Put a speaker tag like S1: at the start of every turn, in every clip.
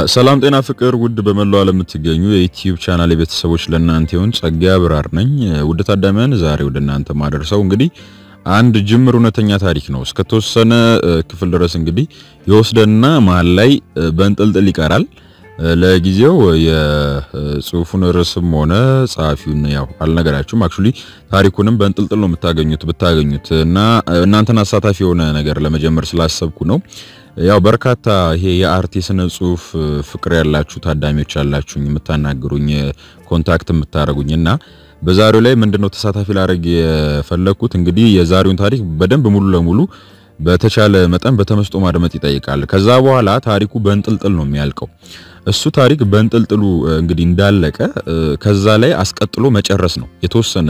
S1: ሰላም ጤና ፍቅር ውድ በመላው ዓለም የምትገኙ የዩቲዩብ ቻናል የቤተሰቦች ለእናንተ ይሁን። ጸጋ ብራር ነኝ። ውድ ታዳሚያን ዛሬ ወደ እናንተ ማደርሰው እንግዲህ አንድ ጅምር እውነተኛ ታሪክ ነው። እስከተወሰነ ክፍል ድረስ እንግዲህ የወስደና መሀል ላይ በእንጥልጥል ይቀራል። ለጊዜው የጽሁፉን ርዕስም ሆነ ጸሐፊውን ያው አልነገራችሁም። አክቹሊ ታሪኩንም በእንጥልጥል ነው የምታገኙት ብታገኙት እና እናንተን አሳታፊ የሆነ ነገር ለመጀመር ስላሰብኩ ነው። ያው በርካታ ይሄ የአርት የስነ ጽሁፍ ፍቅር ያላችሁ ታዳሚዎች ያላችሁኝ የምታናግሩኝ ኮንታክት የምታደርጉኝ እና በዛሬው ላይ ምንድነው ተሳታፊ ላደርግ የፈለኩት እንግዲህ የዛሬውን ታሪክ በደንብ ሙሉ ለሙሉ በተቻለ መጠን በተመስጦ ማድመጥ ይጠይቃል። ከዛ በኋላ ታሪኩ በእንጥልጥል ነው የሚያልቀው። እሱ ታሪክ በእንጥልጥሉ እንግዲህ እንዳለቀ ከዛ ላይ አስቀጥሎ መጨረስ ነው የተወሰነ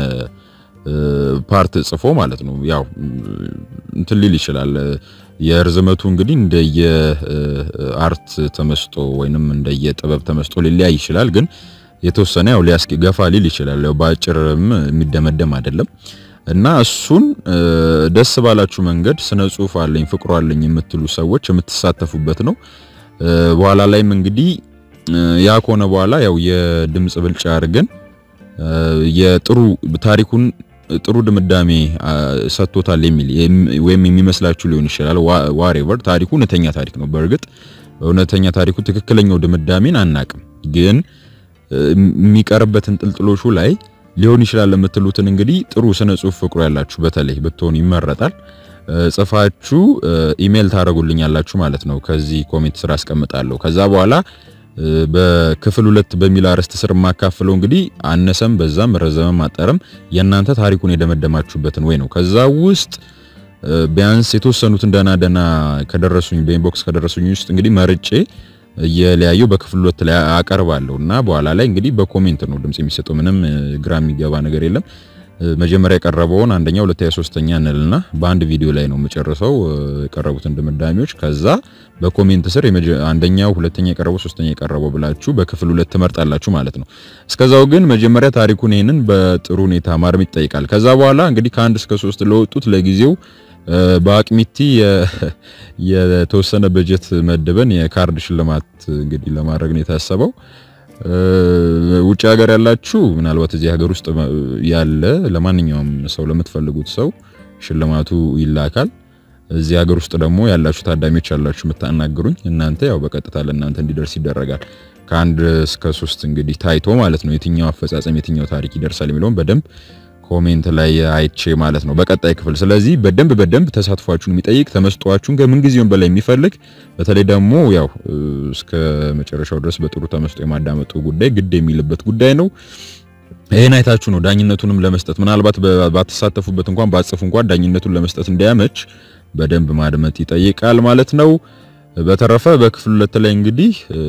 S1: ፓርት ጽፎ ማለት ነው። ያው እንትን ሊል ይችላል። የርዝመቱ እንግዲህ እንደየ አርት ተመስጦ ወይንም እንደየ ጥበብ ተመስጦ ሊለያይ ይችላል። ግን የተወሰነ ያው ሊያስኪ ገፋ ሊል ይችላል። ያው በአጭርም የሚደመደም አይደለም እና እሱን ደስ ባላችሁ መንገድ ስነ ጽሁፍ አለኝ ፍቅሩ አለኝ የምትሉ ሰዎች የምትሳተፉበት ነው። በኋላ ላይም እንግዲህ ያ ከሆነ በኋላ ያው የድምጽ ብልጫ አድርገን የጥሩ ታሪኩን ጥሩ ድምዳሜ ሰጥቶታል የሚል ወይም የሚመስላችሁ ሊሆን ይችላል። ዋሬቨር ታሪኩ እውነተኛ ታሪክ ነው። በእርግጥ እውነተኛ ታሪኩ ትክክለኛው ድምዳሜን አናቅም፣ ግን የሚቀርበትን ጥልጥሎሹ ላይ ሊሆን ይችላል የምትሉትን እንግዲህ ጥሩ ስነ ጽሁፍ ፍቅሩ ያላችሁ በተለይ ብትሆን ይመረጣል። ጽፋችሁ ኢሜል ታደርጉልኛላችሁ ማለት ነው። ከዚህ ኮሜንት ስራ አስቀምጣለሁ። ከዛ በኋላ በክፍል ሁለት በሚል አርዕስት ስር የማካፍለው እንግዲህ አነሰም በዛም ረዘመም አጠረም የእናንተ ታሪኩን የደመደማችሁበትን ወይ ነው። ከዛ ውስጥ ቢያንስ የተወሰኑትን ደና ደና ከደረሱኝ በኢንቦክስ ከደረሱኝ ውስጥ እንግዲህ መርጬ እየለያየው በክፍል ሁለት ላይ አቀርባለሁ እና በኋላ ላይ እንግዲህ በኮሜንት ነው ድምጽ የሚሰጠው። ምንም ግራ የሚገባ ነገር የለም። መጀመሪያ የቀረበውን አንደኛ፣ ሁለተኛ፣ ሶስተኛ እንልና በአንድ ቪዲዮ ላይ ነው የምጨርሰው የቀረቡትን ድምዳሜዎች። ከዛ በኮሜንት ስር አንደኛው፣ ሁለተኛ የቀረበው፣ ሶስተኛ የቀረበው ብላችሁ በክፍል ሁለት ትመርጣላችሁ ማለት ነው። እስከዛው ግን መጀመሪያ ታሪኩን ይሄንን በጥሩ ሁኔታ ማርም ይጠይቃል። ከዛ በኋላ እንግዲህ ከአንድ እስከ ሶስት ለወጡት ለጊዜው በአቅሚቲ የተወሰነ በጀት መድበን የካርድ ሽልማት እንግዲህ ለማድረግ ነው የታሰበው። ውጭ ሀገር ያላችሁ ምናልባት እዚህ ሀገር ውስጥ ያለ ለማንኛውም ሰው ለምትፈልጉት ሰው ሽልማቱ ይላካል። እዚህ ሀገር ውስጥ ደግሞ ያላችሁ ታዳሚዎች ያላችሁ የምታናግሩኝ እናንተ ያው በቀጥታ ለእናንተ እንዲደርስ ይደረጋል። ከአንድ እስከ ሶስት እንግዲህ ታይቶ ማለት ነው የትኛው አፈጻጸም የትኛው ታሪክ ይደርሳል የሚለውን በደንብ ኮሜንት ላይ አይቼ ማለት ነው በቀጣይ ክፍል። ስለዚህ በደንብ በደንብ ተሳትፏችሁን የሚጠይቅ ተመስጧችሁን ከምን ጊዜውም በላይ የሚፈልግ በተለይ ደግሞ ያው እስከ መጨረሻው ድረስ በጥሩ ተመስጦ የማዳመጡ ጉዳይ ግድ የሚልበት ጉዳይ ነው። ይሄን አይታችሁ ነው ዳኝነቱንም ለመስጠት ምናልባት ባትሳተፉበት እንኳን ባጽፉ እንኳን ዳኝነቱን ለመስጠት እንዲያመች በደንብ ማድመጥ ይጠይቃል ማለት ነው። በተረፈ በክፍል ሁለት ላይ እንግዲህ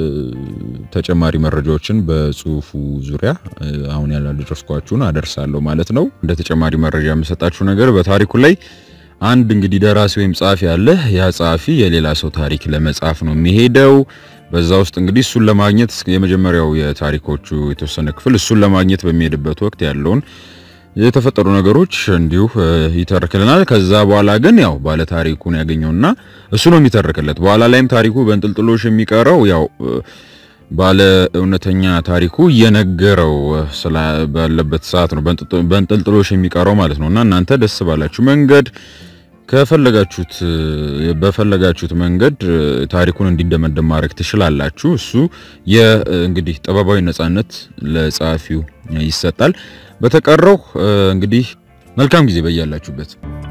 S1: ተጨማሪ መረጃዎችን በጽሁፉ ዙሪያ አሁን ያላደረስኳችሁን አደርሳለሁ ማለት ነው። እንደ ተጨማሪ መረጃ የምሰጣችሁ ነገር በታሪኩ ላይ አንድ እንግዲህ ደራሲ ወይም ጸሐፊ አለ። ያ ጸሐፊ የሌላ ሰው ታሪክ ለመጻፍ ነው የሚሄደው። በዛ ውስጥ እንግዲህ እሱን ለማግኘት የመጀመሪያው የታሪኮቹ የተወሰነ ክፍል እሱን ለማግኘት በሚሄድበት ወቅት ያለውን የተፈጠሩ ነገሮች እንዲሁ ይተርክልናል። ከዛ በኋላ ግን ያው ባለ ታሪኩን ያገኘውና እሱ ነው የሚተርክለት። በኋላ ላይም ታሪኩ በእንጥልጥሎሽ የሚቀረው ያው ባለ እውነተኛ ታሪኩ እየነገረው ባለበት ሰዓት ነው በእንጥልጥሎሽ የሚቀረው ማለት ነውና እናንተ ደስ ባላችሁ መንገድ ከፈለጋችሁት በፈለጋችሁት መንገድ ታሪኩን እንዲደመደም ማድረግ ትችላላችሁ። እሱ የእንግዲህ ጥበባዊ ነጻነት ለጸሐፊው ይሰጣል። በተቀረው እንግዲህ መልካም ጊዜ በያላችሁበት።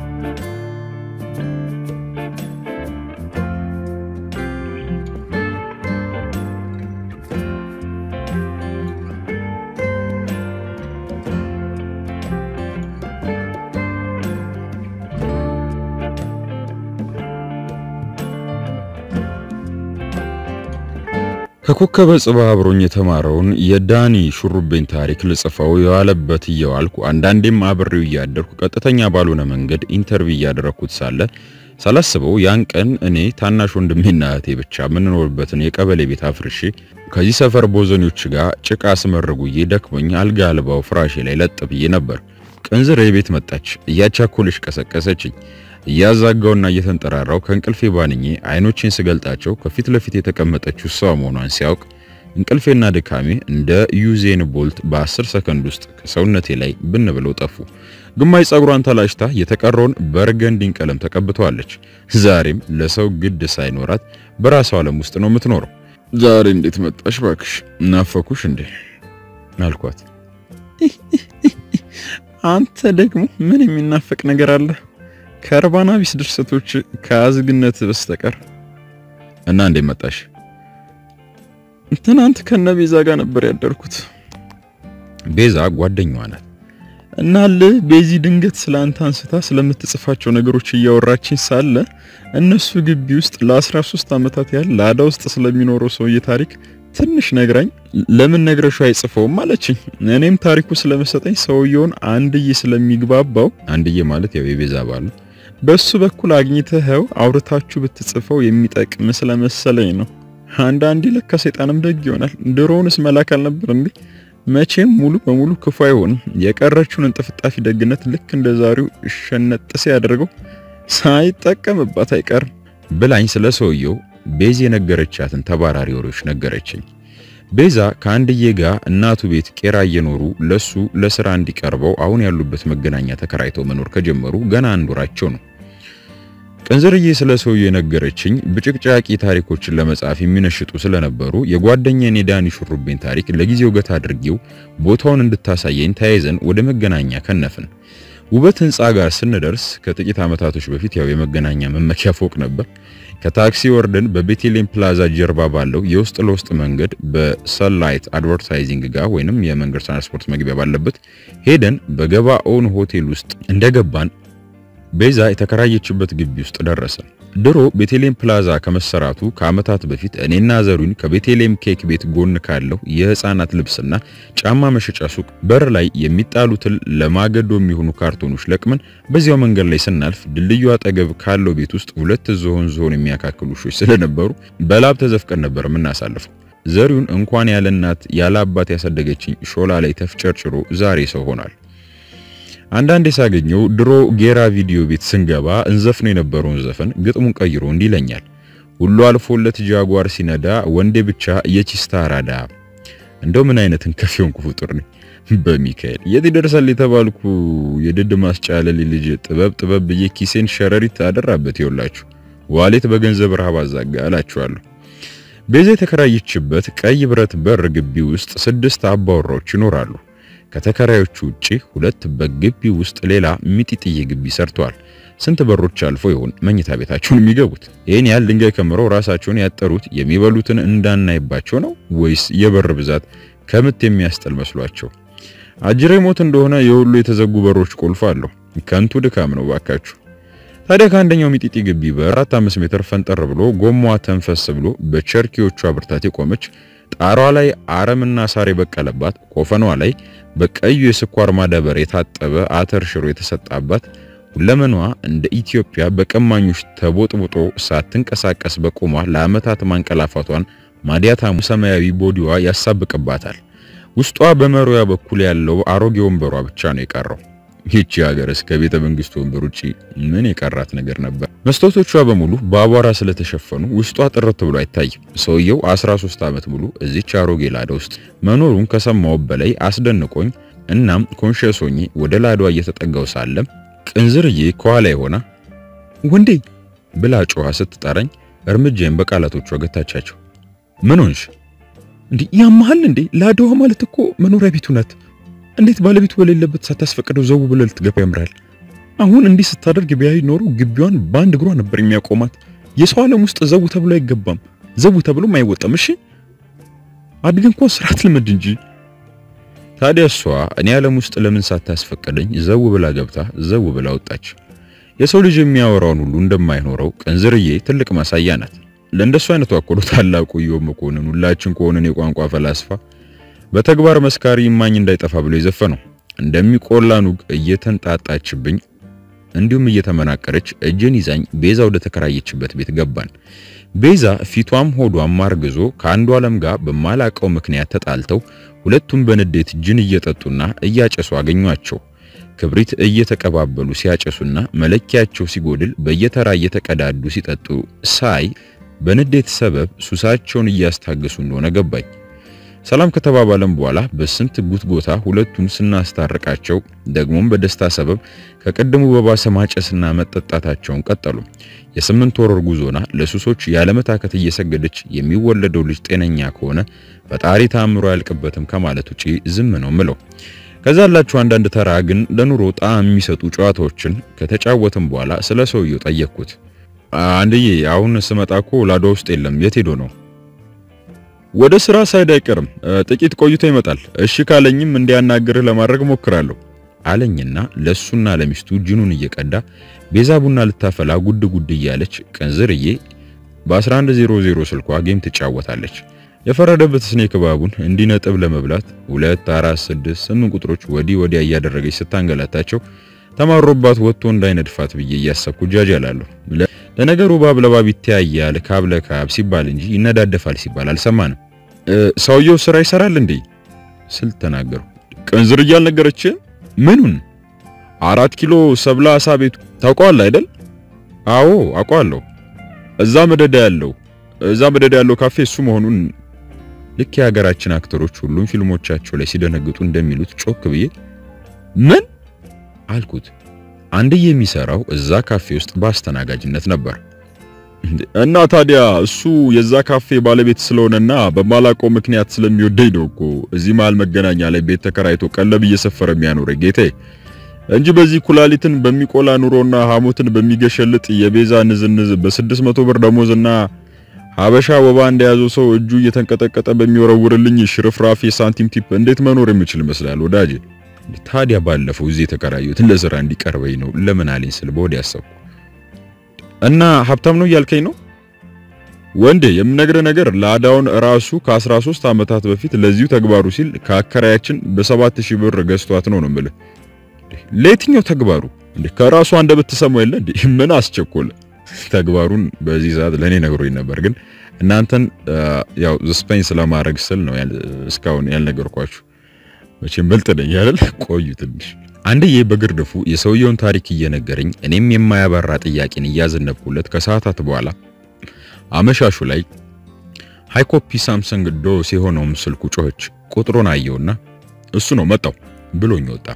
S1: ከኮከበ ጽባ አብሮኝ የተማረውን የዳኒ ሹሩቤን ታሪክ ልጽፈው የዋለበት እየዋልኩ አንዳንዴም አብሬው እያደርኩ ቀጥተኛ ባልሆነ መንገድ ኢንተርቪው እያደረኩት ሳለ ሳላስበው ያን ቀን እኔ ታናሽ ወንድሜና እህቴ ብቻ የምንኖርበትን የቀበሌ ቤት አፍርሼ ከዚህ ሰፈር ቦዘኔዎች ጋር ጭቃ ስመርጉዬ ደክሞኝ አልጋ አልባው ፍራሼ ላይ ለጥ ብዬ ነበር። ቅንዝር የቤት መጣች፣ እያቻኮለች ቀሰቀሰችኝ። እያዛጋውና እየተንጠራራው ከእንቅልፌ ባንኜ አይኖቼን ስገልጣቸው ከፊት ለፊት የተቀመጠችው እሷ መሆኗን ሲያውቅ እንቅልፌና ድካሜ እንደ ዩዜን ቦልት በ10 ሰከንድ ውስጥ ከሰውነቴ ላይ ብን ብለው ጠፉ። ግማሽ ጸጉሯን ተላጭታ የተቀረውን በርገንዲን ቀለም ተቀብተዋለች። ዛሬም ለሰው ግድ ሳይኖራት በራሷ ዓለም ውስጥ ነው የምትኖረው። ዛሬ እንዴት መጣሽ ባክሽ? ናፈኩሽ እንዴ አልኳት።
S2: አንተ ደግሞ ምን የሚናፈቅ ነገር አለ? ከእርባና ቢስ ድርሰቶች ከአዝግነት በስተቀር
S1: እና እንዴት መጣሽ?
S2: ትናንት ከነ ቤዛ ጋር ነበር ያደርኩት።
S1: ቤዛ ጓደኛዋ ናት።
S2: እናል ቤዚ ድንገት ስለ አንተ አንስታ ስለምትጽፋቸው ነገሮች እያወራችኝ ሳለ እነሱ ግቢ ውስጥ ለ13 ዓመታት ያህል ላዳ ውስጥ ስለሚኖረው ሰውዬ ታሪክ ትንሽ ነግራኝ ለምን ነግረሹ አይጽፈውም አለችኝ። እኔም ታሪኩ ስለመሰጠኝ ሰውየውን አንድዬ ስለሚግባባው
S1: አንድዬ ማለት ያው የቤዛ ባል
S2: በሱ በኩል አግኝተኸው አውርታችሁ ብትጽፈው የሚጠቅም ስለመሰለኝ ነው። አንዳንዴ ለካ ሰይጣንም ደግ ይሆናል። ድሮውንስ መላክ አልነበር እንዴ? መቼም ሙሉ በሙሉ ክፉ አይሆንም። የቀረችውን እንጥፍጣፊ ደግነት ልክ እንደ ዛሬው ሸነጥሴ ያደርገው ሳይጠቀምባት አይቀርም
S1: ብላኝ ስለ ሰውየው ቤዛ የነገረቻትን ተባራሪ ወሬዎች ነገረችኝ። ቤዛ ከአንድዬ ጋር እናቱ ቤት ቄራ እየኖሩ ለሱ ለስራ እንዲቀርበው አሁን ያሉበት መገናኛ ተከራይተው መኖር ከጀመሩ ገና አንድ ወራቸው ነው። ቅንዝርዬ ስለ ሰውየው የነገረችኝ ብጭቅጫቂ ታሪኮችን ለመጻፍ የሚነሽጡ ስለነበሩ የጓደኛዬን የዳኒ ሹሩቤን ታሪክ ለጊዜው ገታ አድርጌው ቦታውን እንድታሳየኝ ተያይዘን ወደ መገናኛ ከነፍን። ውበት ህንፃ ጋር ስንደርስ ከጥቂት ዓመታቶች በፊት ያው የመገናኛ መመኪያ ፎቅ ነበር። ከታክሲ ወርደን በቤቴሌም ፕላዛ ጀርባ ባለው የውስጥ ለውስጥ መንገድ በሰንላይት አድቨርታይዚንግ ጋር ወይንም የመንገድ ትራንስፖርት መግቢያ ባለበት ሄደን በገባኦን ሆቴል ውስጥ እንደገባን ቤዛ የተከራየችበት ግቢ ውስጥ ደረሰ። ድሮ ቤቴሌም ፕላዛ ከመሰራቱ ከዓመታት በፊት እኔና ዘሩን ከቤቴሌም ኬክ ቤት ጎን ካለው የህፃናት ልብስና ጫማ መሸጫ ሱቅ በር ላይ የሚጣሉትን ለማገዶ የሚሆኑ ካርቶኖች ለቅመን በዚያው መንገድ ላይ ስናልፍ ድልድዩ አጠገብ ካለው ቤት ውስጥ ሁለት ዝሆን ዝሆን የሚያካክሉ ውሾች ስለነበሩ በላብ ተዘፍቀን ነበር የምናሳልፈው። ዘሪውን እንኳን ያለ እናት ያለ አባት ያሳደገችኝ ሾላ ላይ ተፍጨርጭሮ ዛሬ ሰው ሆኗል። አንዳንዴ ሳገኘው ድሮ ጌራ ቪዲዮ ቤት ስንገባ እንዘፍነው የነበረውን ዘፈን ግጥሙን ቀይሮ እንዲህ ይለኛል። ሁሉ አልፎለት ጃጓር ሲነዳ ወንዴ ብቻ የቺስታ አራዳ። እንደው ምን አይነት እንከፊውን ፍጡር ነኝ። በሚካኤል የት ይደርሳል የተባልኩ የድድ ማስጫለል ልጅ ጥበብ ጥበብ ብዬ ኪሴን ሸረሪት አደራበት። ይውላችሁ ዋሌት በገንዘብ ረሃብ አዛጋ አላችኋለሁ። ቤዛ የተከራየችበት ቀይ ብረት በር ግቢ ውስጥ ስድስት አባወራዎች ይኖራሉ። ከተከራዮቹ ውጪ ሁለት በግቢ ውስጥ ሌላ ሚጢጥዬ ግቢ ሰርተዋል። ስንት በሮች አልፎ ይሆን መኝታ ቤታቸውን የሚገቡት? ይህን ያህል ድንጋይ ከምረው ራሳቸውን ያጠሩት የሚበሉትን እንዳናይባቸው ነው ወይስ የበር ብዛት ከምት የሚያስጠል መስሏቸው? አጅሬ ሞት እንደሆነ የሁሉ የተዘጉ በሮች ቁልፍ አለው። ከንቱ ድካም ነው ባካችሁ። ታዲያ ከአንደኛው ሚጢጢ ግቢ በአራት አምስት ሜትር ፈንጠር ብሎ ጎማዋ ተንፈስ ብሎ በቸርኪዎቿ ብርታት የቆመች ጣሯ ላይ አረምና ሳር የበቀለባት ኮፈኗ ላይ በቀዩ የስኳር ማዳበር የታጠበ አተር ሽሮ የተሰጣባት ሁለመኗ እንደ ኢትዮጵያ በቀማኞች ተቦጥቦጦ ሳትንቀሳቀስ በቆሟ ለዓመታት ማንቀላፋቷን ማዲያታሙ ሰማያዊ ቦዲዋ ያሳብቅባታል። ውስጧ በመሪያ በኩል ያለው አሮጌ ወንበሯ ብቻ ነው የቀረው። ይህቺ ሀገር እስከ ቤተ መንግስት ወንበር ውጪ ምን የቀራት ነገር ነበር? መስታወቶቿ በሙሉ በአቧራ ስለተሸፈኑ ውስጧ ጥርት ብሎ አይታይም። ሰውየው 13 ዓመት ሙሉ እዚች አሮጌ ላዳ ውስጥ መኖሩን ከሰማው በላይ አስደንቆኝ፣ እናም ኮንሸስ ሆኜ ወደ ላዷ እየተጠጋው ሳለም ቅንዝርዬ ከኋላ ሆና
S2: ወንዴ
S1: ብላ ጮኻ ስትጠራኝ እርምጃዬን በቃላቶቿ ገታቻቸው። ምን ሆንሽ?
S2: እንዴ ያመሃል እንዴ? ላዳዋ ማለት እኮ መኖሪያ ቤቱ ናት። እንዴት ባለቤቱ በሌለበት ሳታስፈቅደው ዘው ብለህ ልትገባ ያምራል? አሁን እንዲህ ስታደርግ ቢያይ ኖሮ ግቢዋን በአንድ እግሯ ነበር የሚያቆማት። የሰው ዓለም ውስጥ ዘው ተብሎ አይገባም፣ ዘው ተብሎም አይወጣም። እሺ አድግ እንኳን ስርዓት ልመድ እንጂ።
S1: ታዲያ እሷ እኔ ዓለም ውስጥ ለምን ሳታስፈቅደኝ ዘው ብላ ገብታ ዘው ብላ ወጣች? የሰው ልጅ የሚያወራውን ሁሉ እንደማይኖረው ቅንዝርዬ ትልቅ ማሳያ ናት። ለእንደሱ አይነቱ አኮሎ ታላቁ ኢዮብ መኮንን ሁላችን ከሆነን የቋንቋ ፈላስፋ በተግባር መስካሪ እማኝ እንዳይጠፋ ብሎ የዘፈነው እንደሚቆላ ኑግ እየተንጣጣችብኝ እንዲሁም እየተመናቀረች እጄን ይዛኝ ቤዛ ወደ ተከራየችበት ቤት ገባን። ቤዛ ፊቷም ሆዷም አርግዞ ከአንዱ ዓለም ጋር በማላቀው ምክንያት ተጣልተው ሁለቱም በንዴት ጅን እየጠጡና እያጨሱ አገኟቸው። ክብሪት እየተቀባበሉ ሲያጨሱና መለኪያቸው ሲጎድል በየተራ እየተቀዳዱ ሲጠጡ ሳይ በንዴት ሰበብ ሱሳቸውን እያስታገሱ እንደሆነ ገባኝ። ሰላም ከተባባለም በኋላ በስንት ጉትጎታ ሁለቱን ስናስታርቃቸው ደግሞም በደስታ ሰበብ ከቀደሙ በባሰ ማጨስና መጠጣታቸውን ቀጠሉ። የስምንት ወር ጉዞና ለሱሶች ያለመታከት እየሰገደች የሚወለደው ልጅ ጤነኛ ከሆነ ፈጣሪ ታምሮ አያልቅበትም ከማለት ውጪ ዝም ነው ምለው። ከዛ ያላችሁ አንዳንድ ተራ ግን ለኑሮ ጣዕም የሚሰጡ ጨዋታዎችን ከተጫወትም በኋላ ስለ ሰውየው ጠየቅኩት። አንድዬ አሁን ስመጣ እኮ ላዷ ውስጥ የለም፣ የት ሄዶ ነው? ወደ ስራ ሳይድ አይቀርም፣ ጥቂት ቆይቶ ይመጣል። እሺ ካለኝም እንዲያናግርህ ለማድረግ ሞክራለሁ አለኝና ለሱና ለሚስቱ ጅኑን እየቀዳ ቤዛ ቡና ልታፈላ ጉድ ጉድ እያለች ቅንዝርዬ በ1100 ስልኳ ጌም ትጫወታለች። የፈረደበት ስኔክ እባቡን እንዲነጥብ ለመብላት 2 4 6 8 ቁጥሮች ወዲህ ወዲያ እያደረገች ስታንገላታቸው ተማሮባት ወጥቶ እንዳይነድፋት ብዬ እያሰብኩ ጃጃላለሁ። ለነገሩ እባብ ለእባብ ይተያያል ካብ ለካብ ሲባል እንጂ ይነዳደፋል ሲባል አልሰማንም። ሰውየው ስራ ይሰራል እንዴ ስል ተናገሩ። ቅንዝርዬ አልነገረችህም? ምኑን? አራት ኪሎ ሰብላ አሳ ቤቱ ታውቀዋል አይደል? አዎ አውቀዋለሁ። እዛ መደዳ ያለው እዛ መደዳ ያለው ካፌ እሱ መሆኑን ልክ የሀገራችን አክተሮች ሁሉም ፊልሞቻቸው ላይ ሲደነግጡ እንደሚሉት ጮክ ብዬ ምን አልኩት። አንድዬ የሚሰራው እዛ ካፌ ውስጥ በአስተናጋጅነት ነበር። እና ታዲያ እሱ የዛ ካፌ ባለቤት ስለሆነና በማላውቀው ምክንያት ስለሚወደኝ ነው እኮ እዚህ መሃል መገናኛ ላይ ቤት ተከራይቶ ቀለብ እየሰፈረ የሚያኖረኝ ጌታዬ እንጂ በዚህ ኩላሊትን በሚቆላ ኑሮና ሐሞትን በሚገሸልጥ የቤዛ ንዝንዝ በስድስት መቶ ብር ደሞዝና ሀበሻ ወባ እንደያዘው ሰው እጁ እየተንቀጠቀጠ በሚወረውርልኝ ሽርፍራፊ ሳንቲም ቲፕ እንዴት መኖር የምችል ይመስላል ወዳጄ? ታዲያ ባለፈው እዚህ የተከራዩት ለስራ እንዲቀርበኝ ነው ለምን አለኝ ስል በወዲያ ያሰብኩ እና ሀብታም ነው እያልከኝ ነው ወንዴ? የምነግርህ ነገር ላዳውን ራሱ ከ13 ዓመታት በፊት ለዚሁ ተግባሩ ሲል ከአከራያችን በ7000 ብር ገዝቷት ነው ነው የምልህ። ለየትኛው ተግባሩ እንዴ? ከራሱ አንደበት ትሰማው የለ እንዴ? ምን አስቸኮለ? ተግባሩን በዚህ ሰዓት ለኔ ነግሮኝ ነበር፣ ግን እናንተን ያው ስፔንስ ለማድረግ ስል ነው እስካሁን ያልነገርኳችሁ። መቼም በልጥ ነኝ አይደል? ቆዩ ትንሽ አንድዬ በግርድፉ የሰውየውን ታሪክ እየነገረኝ እኔም የማያባራ ጥያቄን እያዘነብኩለት ከሰዓታት በኋላ አመሻሹ ላይ ሃይኮፒ ሳምሰንግ ዶስ የሆነውም ስልኩ ጮኸች። ቁጥሩን አየውና እሱ ነው መጣው ብሎኝ ወጣ።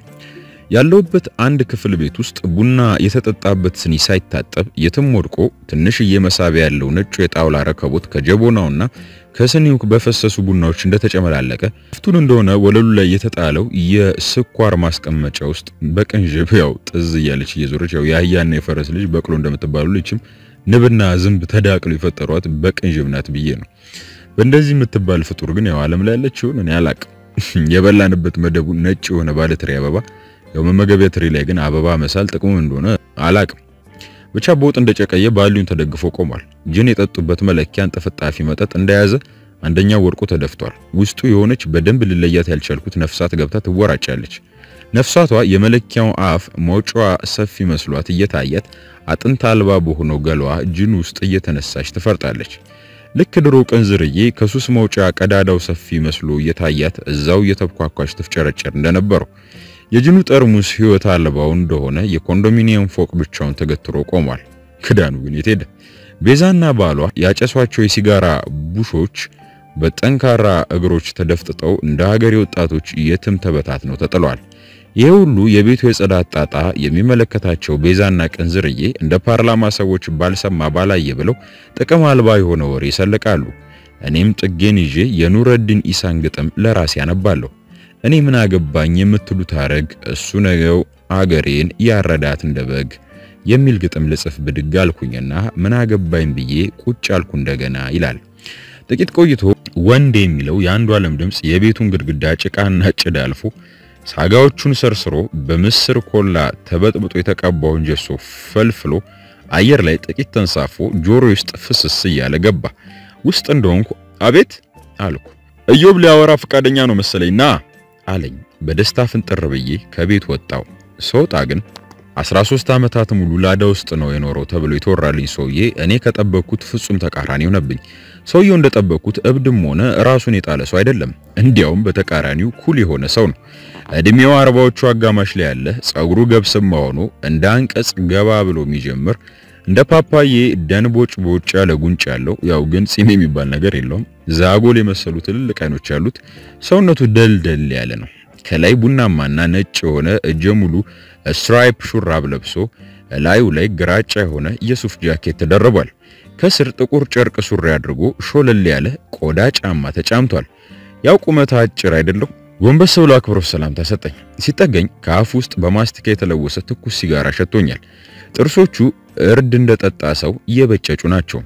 S1: ያለውበት አንድ ክፍል ቤት ውስጥ ቡና የተጠጣበት ስኒ ሳይታጠብ የትም ወድቆ ትንሽዬ መሳቢያ ያለው ነጩ የጣውላ ረከቦት ከጀቦናውና ከስኒው በፈሰሱ ቡናዎች እንደተጨመላለቀ ፍቱን እንደሆነ ወለሉ ላይ የተጣለው የስኳር ማስቀመጫ ውስጥ በቅንዥብ ያው ጥዝ እያለች እየዞረች ያው የአህያና የፈረስ ልጅ በቅሎ እንደምትባሉ ልጅም ንብና ዝንብ ተዳቅሎ የፈጠሯት በቅንዥብ ናት ብዬ ነው። በእንደዚህ የምትባል ፍጡር ግን ያው ዓለም ላይ ያለችውን እኔ አላቅም። የበላንበት መደቡ ነጭ የሆነ ባለትሪ አበባ ያው መመገቢያ ትሪ ላይ ግን አበባ መሳል ጥቅሙ እንደሆነ አላቅም። ብቻ በወጥ እንደጨቀየ ባሊውን ተደግፎ ቆሟል። ጅን የጠጡበት መለኪያን ጥፍጣፊ መጠጥ እንደያዘ አንደኛው ወድቆ ተደፍቷል። ውስጡ የሆነች በደንብ ልለያት ያልቻልኩት ነፍሳት ገብታ ትወራጫለች። ነፍሳቷ የመለኪያው አፍ መውጫዋ ሰፊ መስሏት እየታያት አጥንት አልባ በሆነው ገሏ ጅን ውስጥ እየተነሳች ትፈርጣለች። ልክ ድሮ ቅንዝርዬ ከሱስ መውጫ ቀዳዳው ሰፊ መስሎ እየታያት እዛው እየተብኳኳች ትፍጨረጨር እንደነበረው የጅኑ ጠርሙስ ሕይወት አልባው እንደሆነ የኮንዶሚኒየም ፎቅ ብቻውን ተገትሮ ቆሟል። ክዳኑ ግን የት ሄደ? ቤዛና ባሏ ያጨሷቸው የሲጋራ ቡሾች በጠንካራ እግሮች ተደፍጥጠው እንደ ሀገሬ ወጣቶች የትም ተበታትነው ተጥለዋል። ይህ ሁሉ የቤቱ የጽዳት ጣጣ የሚመለከታቸው ቤዛና ቅንዝርዬ እንደ ፓርላማ ሰዎች ባልሰማ ባላየ ብለው ጥቅም አልባ የሆነ ወሬ ይሰልቃሉ። እኔም ጥጌን ይዤ የኑረዲን ኢሳን ግጥም ለራሴ ያነባለሁ። እኔ ምን አገባኝ የምትሉት አረግ እሱ ነገው አገሬን ያረዳት እንደ በግ የሚል ግጥም ልጽፍ ብድግ አልኩኝና ምን አገባኝ ብዬ ቁጭ አልኩ እንደገና ይላል። ጥቂት ቆይቶ ወንድ የሚለው የአንዱ ዓለም ድምፅ የቤቱን ግድግዳ ጭቃና ጭድ አልፎ ሳጋዎቹን ሰርስሮ በምስር ኮላ ተበጥብጦ የተቀባውን ጀሶ ፈልፍሎ አየር ላይ ጥቂት ተንሳፎ ጆሮ ውስጥ ፍስስ እያለ ገባ። ውስጥ እንደሆንኩ አቤት አልኩ። ኢዮብ ሊያወራ ፈቃደኛ ነው መሰለኝ ና አለኝ። በደስታ ፍንጥር ብዬ ከቤት ወጣው። ስወጣ ግን 13 ዓመታት ሙሉ ላዳ ውስጥ ነው የኖረው ተብሎ የተወራልኝ ሰውዬ እኔ ከጠበቅኩት ፍጹም ተቃራኒ ሆነብኝ። ሰውየው እንደጠበቅኩት እብድም ሆነ ራሱን የጣለ ሰው አይደለም። እንዲያውም በተቃራኒው ኩል የሆነ ሰው ነው። እድሜው አርባዎቹ አጋማሽ ላይ ያለ፣ ጸጉሩ ገብስማ ሆኖ እንደ አንቀጽ ገባ ብሎ የሚጀምር እንደ ፓፓዬ ደንቦጭ ቦጭ ያለ ጉንጭ ያለው ያው ግን ጺም የሚባል ነገር የለውም። ዛጎል የመሰሉ ትልልቅ አይኖች ያሉት ሰውነቱ ደልደል ያለ ነው። ከላይ ቡናማና ነጭ የሆነ እጀ ሙሉ ስትራይፕ ሹራብ ለብሶ ላዩ ላይ ግራጫ የሆነ የሱፍ ጃኬት ተደርቧል። ከስር ጥቁር ጨርቅ ሱሪ አድርጎ ሾለል ያለ ቆዳ ጫማ ተጫምቷል። ያው ቁመት አጭር አይደለም። ጎንበስ ብሎ አክብሮት ሰላምታ ሰጠኝ። ሲጠገኝ ከአፍ ውስጥ በማስቲካ የተለወሰ ትኩስ ሲጋራ ሸቶኛል። ጥርሶቹ እርድ እንደጠጣ ሰው እየበጨጩ ናቸው።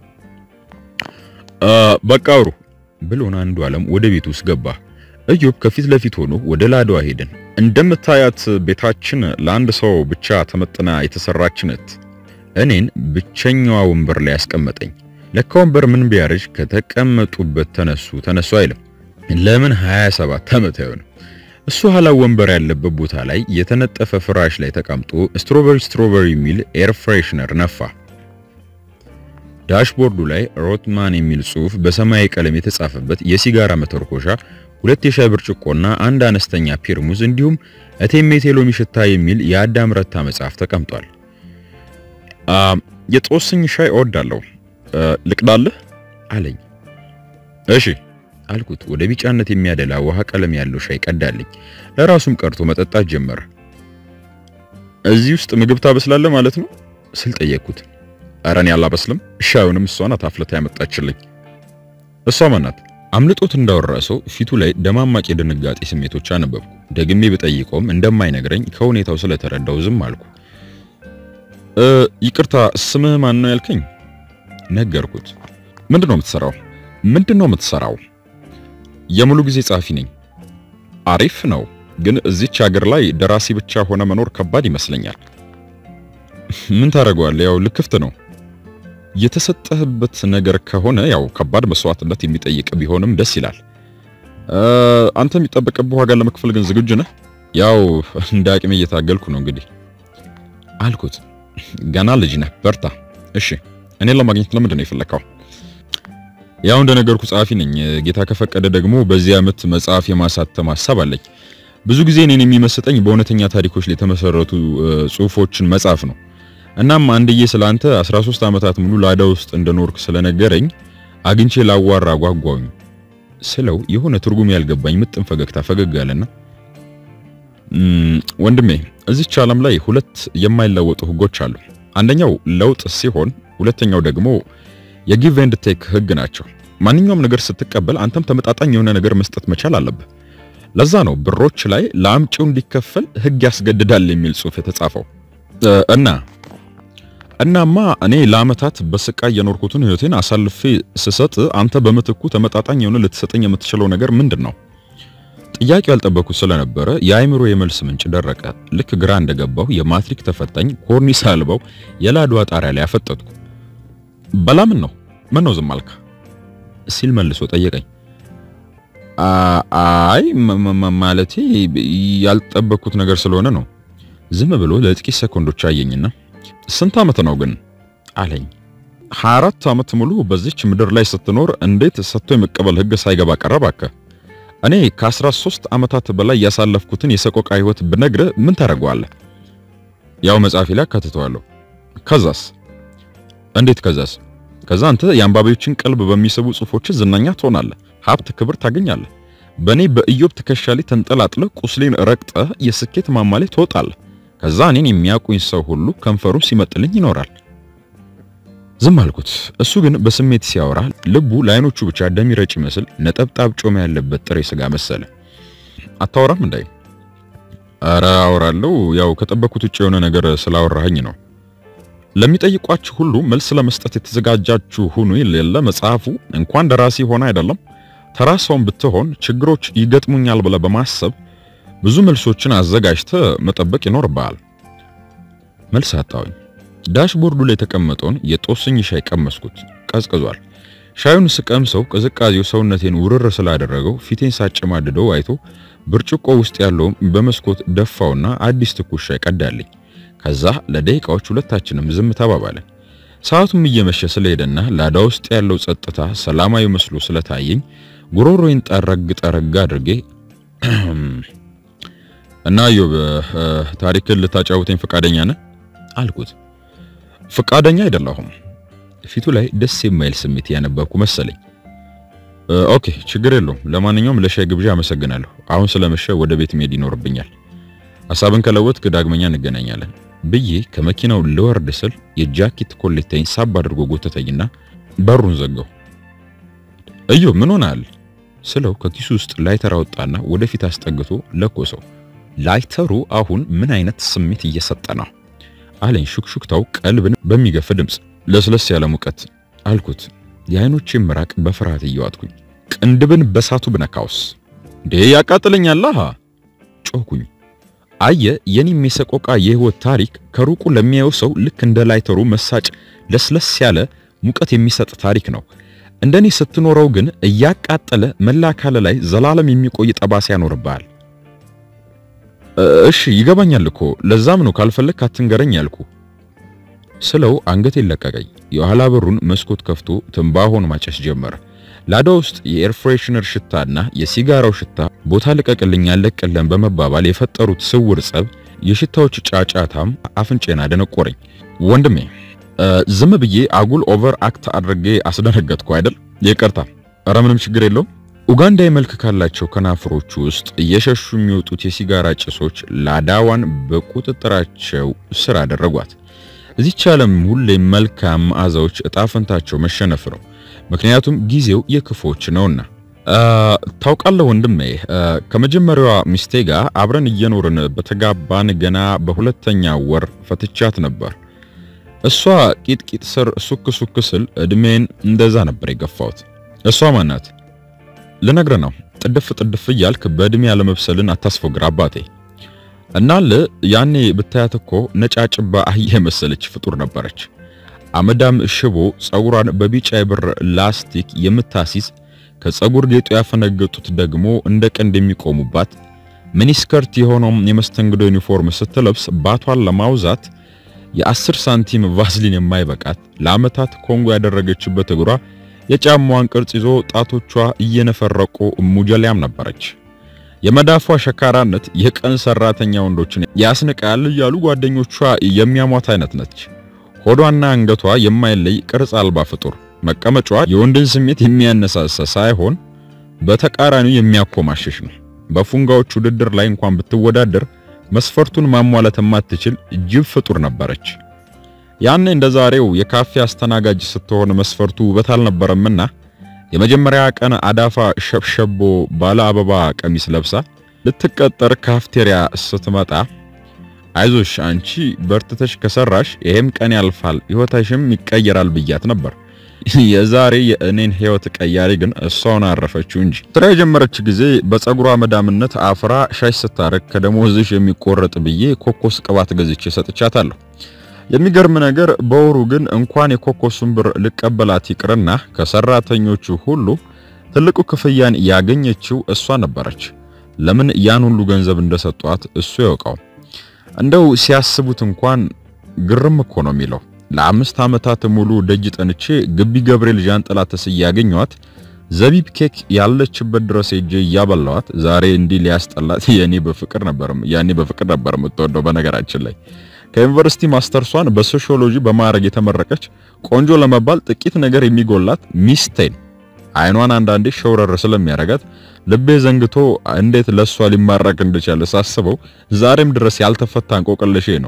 S1: በቃ አውሩ ብሎን አንዱ ዓለም ወደ ቤት ውስጥ ገባ። እዮብ ከፊት ለፊት ሆኖ ወደ ላድዋ ሄድን። እንደምታያት ቤታችን ለአንድ ሰው ብቻ ተመጥና የተሰራች ናት። እኔን ብቸኛዋ ወንበር ላይ ያስቀመጠኝ። ለካ ወንበር ምን ቢያረጅ ከተቀመጡበት ተነሱ ተነሱ አይልም። ለምን 27 ዓመት አይሆንም። እሱ ኋላ ወንበር ያለበት ቦታ ላይ የተነጠፈ ፍራሽ ላይ ተቀምጦ ስትሮበሪ ስትሮበሪ የሚል ኤር ፍሬሽነር ነፋ። ዳሽቦርዱ ላይ ሮትማን የሚል ጽሑፍ በሰማያዊ ቀለም የተጻፈበት የሲጋራ መተርኮሻ፣ ሁለት የሻይ ብርጭቆና አንድ አነስተኛ ፔርሙዝ እንዲሁም እቴሜቴ ሎሚ ሽታ የሚል የአዳም ረታ መጽሐፍ ተቀምጧል። የጦስኝ ሻይ እወዳለሁ፣ ልቅዳልህ አለኝ። እሺ አልኩት። ወደ ቢጫነት የሚያደላ ውሃ ቀለም ያለው ሻይ ቀዳልኝ። ለራሱም ቀርቶ መጠጣት ጀመረ። እዚህ ውስጥ ምግብ ታበስላለህ ማለት ነው ስል ጠየቅኩት። ኧረ እኔ አላበስልም፣ ሻዩንም እሷ ናት አፍልታ ያመጣችልኝ። እሷ ማናት? አምልጦት እንዳወራ ሰው ፊቱ ላይ ደማማቅ የድንጋጤ ስሜቶች አነበብኩ። ደግሜ ብጠይቀውም እንደማይነግረኝ ከሁኔታው ስለተረዳው ዝም አልኩ። ይቅርታ ስምህ ማን ነው ያልከኝ? ነገርኩት። ምንድነው የምትሰራው? ምንድነው የምትሰራው? የሙሉ ጊዜ ጸሐፊ ነኝ። አሪፍ ነው፣ ግን እዚች ሀገር ላይ ደራሲ ብቻ ሆነ መኖር ከባድ ይመስለኛል። ምን ታደርገዋለህ? ያው ልክፍት ነው። የተሰጠህበት ነገር ከሆነ ያው ከባድ መስዋዕትነት የሚጠይቅ ቢሆንም ደስ ይላል። አንተ የሚጠበቅብህ ዋጋ ለመክፈል ግን ዝግጁ ነህ? ያው እንደ አቅሜ እየታገልኩ ነው እንግዲህ አልኩት። ገና ልጅ ነህ፣ በርታ። እሺ እኔን ለማግኘት ለምንድን ነው የፈለከው? ያው እንደነገርኩ ጸሐፊ ነኝ። ጌታ ከፈቀደ ደግሞ በዚህ ዓመት መጽሐፍ የማሳተም ሐሳብ አለኝ። ብዙ ጊዜ እኔን የሚመስጠኝ በእውነተኛ ታሪኮች ላይ የተመሰረቱ ጽሑፎችን መጻፍ ነው። እናም አንድዬ ስላንተ 13 ዓመታት ሙሉ ላዳ ውስጥ እንደኖርክ ስለነገረኝ አግኝቼ ላዋራ ጓጓኝ ስለው የሆነ ትርጉም ያልገባኝ ምጥን ፈገግታ ፈገግ አለና ወንድሜ እዚች ዓለም ላይ ሁለት የማይለወጡ ህጎች አሉ። አንደኛው ለውጥ ሲሆን፣ ሁለተኛው ደግሞ የጊቭ ኤንድ ቴክ ህግ ናቸው። ማንኛውም ነገር ስትቀበል አንተም ተመጣጣኝ የሆነ ነገር መስጠት መቻል አለብህ። ለዛ ነው ብሮች ላይ ለአምጪው እንዲከፈል ህግ ያስገድዳል የሚል ጽሑፍ የተጻፈው እና እናማ እኔ ለአመታት በስቃይ የኖርኩትን ህይወቴን አሳልፌ ስሰጥ አንተ በምትኩ ተመጣጣኝ የሆነ ልትሰጠኝ የምትችለው ነገር ምንድን ነው? ጥያቄው ያልጠበኩት ስለነበረ የአእምሮ የመልስ ምንጭ ደረቀ። ልክ ግራ እንደገባሁ የማትሪክ ተፈታኝ ኮርኒስ አልበው የላድዋ ጣሪያ ላይ አፈጠጥኩ። በላምን ነው ምን ነው ዝም አልክ? ሲል መልሶ ጠየቀኝ። አይ ማለቴ ያልጠበኩት ነገር ስለሆነ ነው። ዝም ብሎ ለጥቂት ሰኮንዶች አየኝና ስንት ዓመት ነው ግን አለኝ። 24 ዓመት ሙሉ በዚች ምድር ላይ ስትኖር እንዴት ሰጥቶ የመቀበል ህግ ሳይገባ ቀረባከ? እኔ ከ13 ዓመታት በላይ ያሳለፍኩትን የሰቆቃ ህይወት ብነግርህ ምን ታደርገዋለህ? ያው መጽሐፌ ላይ አካትተዋለሁ። ከዛስ? እንዴት ከዛስ? ከዛ አንተ የአንባቢዎችን ቀልብ በሚስቡ ጽሑፎች ዝነኛ ትሆናለህ፣ ሀብት፣ ክብር ታገኛለህ። በእኔ በኢዮብ ትከሻ ላይ ተንጠላጥለህ ቁስሌን ረግጠህ የስኬት ማማ ላይ ትወጣለህ። ከዛ እኔን የሚያውቁኝ ሰው ሁሉ ከንፈሩ ሲመጥልኝ ይኖራል። ዝም አልኩት። እሱ ግን በስሜት ሲያወራ ልቡ ለአይኖቹ ብቻ ደም ይረጭ ይመስል ነጠብጣብ ጮማ ያለበት ጥሬ ስጋ መሰለ። አታወራም እንዳይ? ኧረ አወራለሁ። ያው ከጠበኩት ውጭ የሆነ ነገር ስላወራኸኝ ነው። ለሚጠይቋችሁ ሁሉ መልስ ለመስጠት የተዘጋጃችሁ ሁኑ የሌለ መጽሐፉ እንኳን ደራሲ ሆነ አይደለም ተራ ሰውን ብትሆን ችግሮች ይገጥሙኛል ብለህ በማሰብ ብዙ መልሶችን አዘጋጅተህ መጠበቅ ይኖርብሃል። መልስ አጣሁኝ። ዳሽቦርዱ ላይ የተቀመጠውን የጦስኝ ሻይ ቀመስኩት። ቀዝቅዟል። ሻዩን ስቀምሰው ቅዝቃዜው ሰውነቴን ውርር ስላደረገው ፊቴን ሳጨማድደው አይቶ ብርጭቆ ውስጥ ያለውም በመስኮት ደፋውና አዲስ ትኩስ ሻይ ቀዳልኝ። ከዛ ለደቂቃዎች ሁለታችንም ዝም ተባባለን። ሰዓቱም እየመሸ ስለሄደና ላዳ ውስጥ ያለው ጸጥታ ሰላማዊ መስሎ ስለታየኝ ጉሮሮዬን ጠረግ ጠረግ አድርጌ እና ኢዮብ ታሪክን ልታጫውተኝ ፈቃደኛ ነህ አልኩት። ፈቃደኛ አይደለሁም። ፊቱ ላይ ደስ የማይል ስሜት ያነበብኩ መሰለኝ። ኦኬ ችግር የለውም። ለማንኛውም ለሻይ ግብዣ አመሰግናለሁ። አሁን ስለመሸ ወደ ቤት መሄድ ይኖርብኛል። ሐሳብን ከለወጥክ ዳግመኛ እንገናኛለን ብዬ ከመኪናው ልወርድ ስል የጃኬት ኮሌታዬን ሳብ አድርጎ ጎተተኝና በሩን ዘጋው። እዩ ምን ሆናል ስለው ከኪሱ ውስጥ ላይተር አወጣና ወደፊት አስጠግቶ ለኮሰው። ላይተሩ አሁን ምን አይነት ስሜት እየሰጠ ነው አለኝ። ሹክሹክታው ቀልብን በሚገፍ ድምፅ፣ ለስለስ ያለ ሙቀት አልኩት። የአይኖቼን ምራቅ በፍርሃት እየዋጥኩኝ ቅንድብን በሳቱ ብነካውስ እንዴ ያቃጥለኛል ጮኩኝ። አየ የኔም የሰቆቃ የህይወት ታሪክ ከሩቁ ለሚያየው ሰው ልክ እንደ ላይተሩ መሳጭ ለስለስ ያለ ሙቀት የሚሰጥ ታሪክ ነው። እንደኔ ስትኖረው ግን እያቃጠለ መላ አካል ላይ ዘላለም የሚቆይ ጠባሳ ያኖርብሃል። እሺ ይገባኛል እኮ ለዛም ነው ካልፈለክ አትንገረኝ ያልኩ ስለው አንገቴን ለቀቀኝ። የኋላ በሩን መስኮት ከፍቶ ትንባሆን ማጨስ ጀመረ። ላዳ ውስጥ የኤር ፍሬሽነር ሽታና የሲጋራው ሽታ ቦታ ልቀቅልኝ አለቅልን በመባባል የፈጠሩት ስውር ጸብ፣ የሽታዎች ጫጫታም አፍንጬን አደነቆረኝ። ወንድሜ ዝም ብዬ አጉል ኦቨር አክት አድርጌ አስደነገጥኩ አይደል? ይቅርታ። ኧረ ምንም ችግር የለውም። ኡጋንዳዊ መልክ ካላቸው ከናፍሮች ውስጥ እየሸሹ የሚወጡት የሲጋራ ጭሶች ላዳዋን በቁጥጥራቸው ስር አደረጓት። እዚች ዓለም ሁሌም መልካም መዓዛዎች እጣ ፈንታቸው መሸነፍ ነው። ምክንያቱም ጊዜው የክፎች ነውና። ታውቃለህ ወንድሜ፣ ከመጀመሪያዋ ሚስቴ ጋር አብረን እየኖርን በተጋባን ገና በሁለተኛ ወር ፈትቻት ነበር። እሷ ቂጥቂጥ ስር ሱክ ሱክ ስል እድሜን እንደዛ ነበር የገፋሁት። እሷ ማናት ልነግርህ ነው። ጥድፍ ጥድፍ እያልክ በእድሜ ያለመብሰልን አታስፎግር አባቴ። እናል ያኔ ብታያት እኮ ነጫጭባ አህያ የመሰለች ፍጡር ነበረች። አመዳም ሽቦ ጸጉሯን በቢጫ የብር ላስቲክ የምታሲዝ ከጸጉር ጌጡ ያፈነገጡት ደግሞ እንደ ቀንድ የሚቆሙባት ሚኒስከርት የሆነው የመስተንግዶ ዩኒፎርም ስትለብስ ባቷን ለማውዛት የአስር ሳንቲም ቫዝሊን የማይበቃት ለዓመታት ኮንጎ ያደረገችበት እግሯ የጫማዋን ቅርጽ ይዞ ጣቶቿ እየነፈረቁ ሙጀሊያም ነበረች። የመዳፏ ሸካራነት የቀን ሰራተኛ ወንዶችን ያስንቃል እያሉ ጓደኞቿ የሚያሟት አይነት ነች። ሆዷና አንገቷ የማይለይ ቅርጽ አልባ ፍጡር፣ መቀመጫዋ የወንድን ስሜት የሚያነሳሳ ሳይሆን በተቃራኒው የሚያኮማሽሽ ነው። በፉንጋዎች ውድድር ላይ እንኳን ብትወዳደር መስፈርቱን ማሟላት የማትችል ጅብ ፍጡር ነበረች። ያኔ እንደ ዛሬው የካፌ አስተናጋጅ ስትሆን መስፈርቱ ውበት አልነበረምና የመጀመሪያ ቀን አዳፋ ሸብሸቦ ባለ አበባ ቀሚስ ለብሳ ልትቀጠር ካፍቴሪያ ስትመጣ አይዞሽ አንቺ በርትተሽ ከሰራሽ ይሄም ቀን ያልፋል ሕይወታሽም ይቀየራል ብያት ነበር። የዛሬ የእኔን ሕይወት ቀያሪ ግን እሷውን አረፈችው እንጂ ስራ የጀመረች ጊዜ በፀጉሯ መዳምነት አፍራ ሻሽ ስታረግ ከደሞዝሽ የሚቆረጥ ብዬ ኮኮስ ቅባት ገዝቼ ሰጥቻታለሁ። የሚገርም ነገር በወሩ ግን እንኳን የኮኮሱን ብር ልቀበላት ይቅርና ከሰራተኞቹ ሁሉ ትልቁ ክፍያን ያገኘችው እሷ ነበረች። ለምን ያን ሁሉ ገንዘብ እንደሰጧት እሱ ያውቀው። እንደው ሲያስቡት እንኳን ግርም እኮ ነው የሚለው። ለአምስት ዓመታት ሙሉ ደጅ ጠንቼ ግቢ ገብርኤል ዣንጥላ ተስዬ ያገኘኋት ዘቢብ ኬክ ያለችበት ድረስ ሄጄ እያበላኋት ዛሬ እንዲህ ሊያስጠላት የኔ በፍቅር ነበር ያኔ በፍቅር ነበር የምትወደው በነገራችን ላይ ከዩኒቨርሲቲ ማስተርሷን በሶሺዮሎጂ በማዕረግ የተመረቀች ቆንጆ ለመባል ጥቂት ነገር የሚጎላት ሚስቴን አይኗን አንዳንዴ ሸውረር ስለሚያረጋት ልቤ ዘንግቶ እንዴት ለሷ ሊማረክ እንደቻለ ሳስበው ዛሬም ድረስ ያልተፈታ እንቆቅልሼ ነው።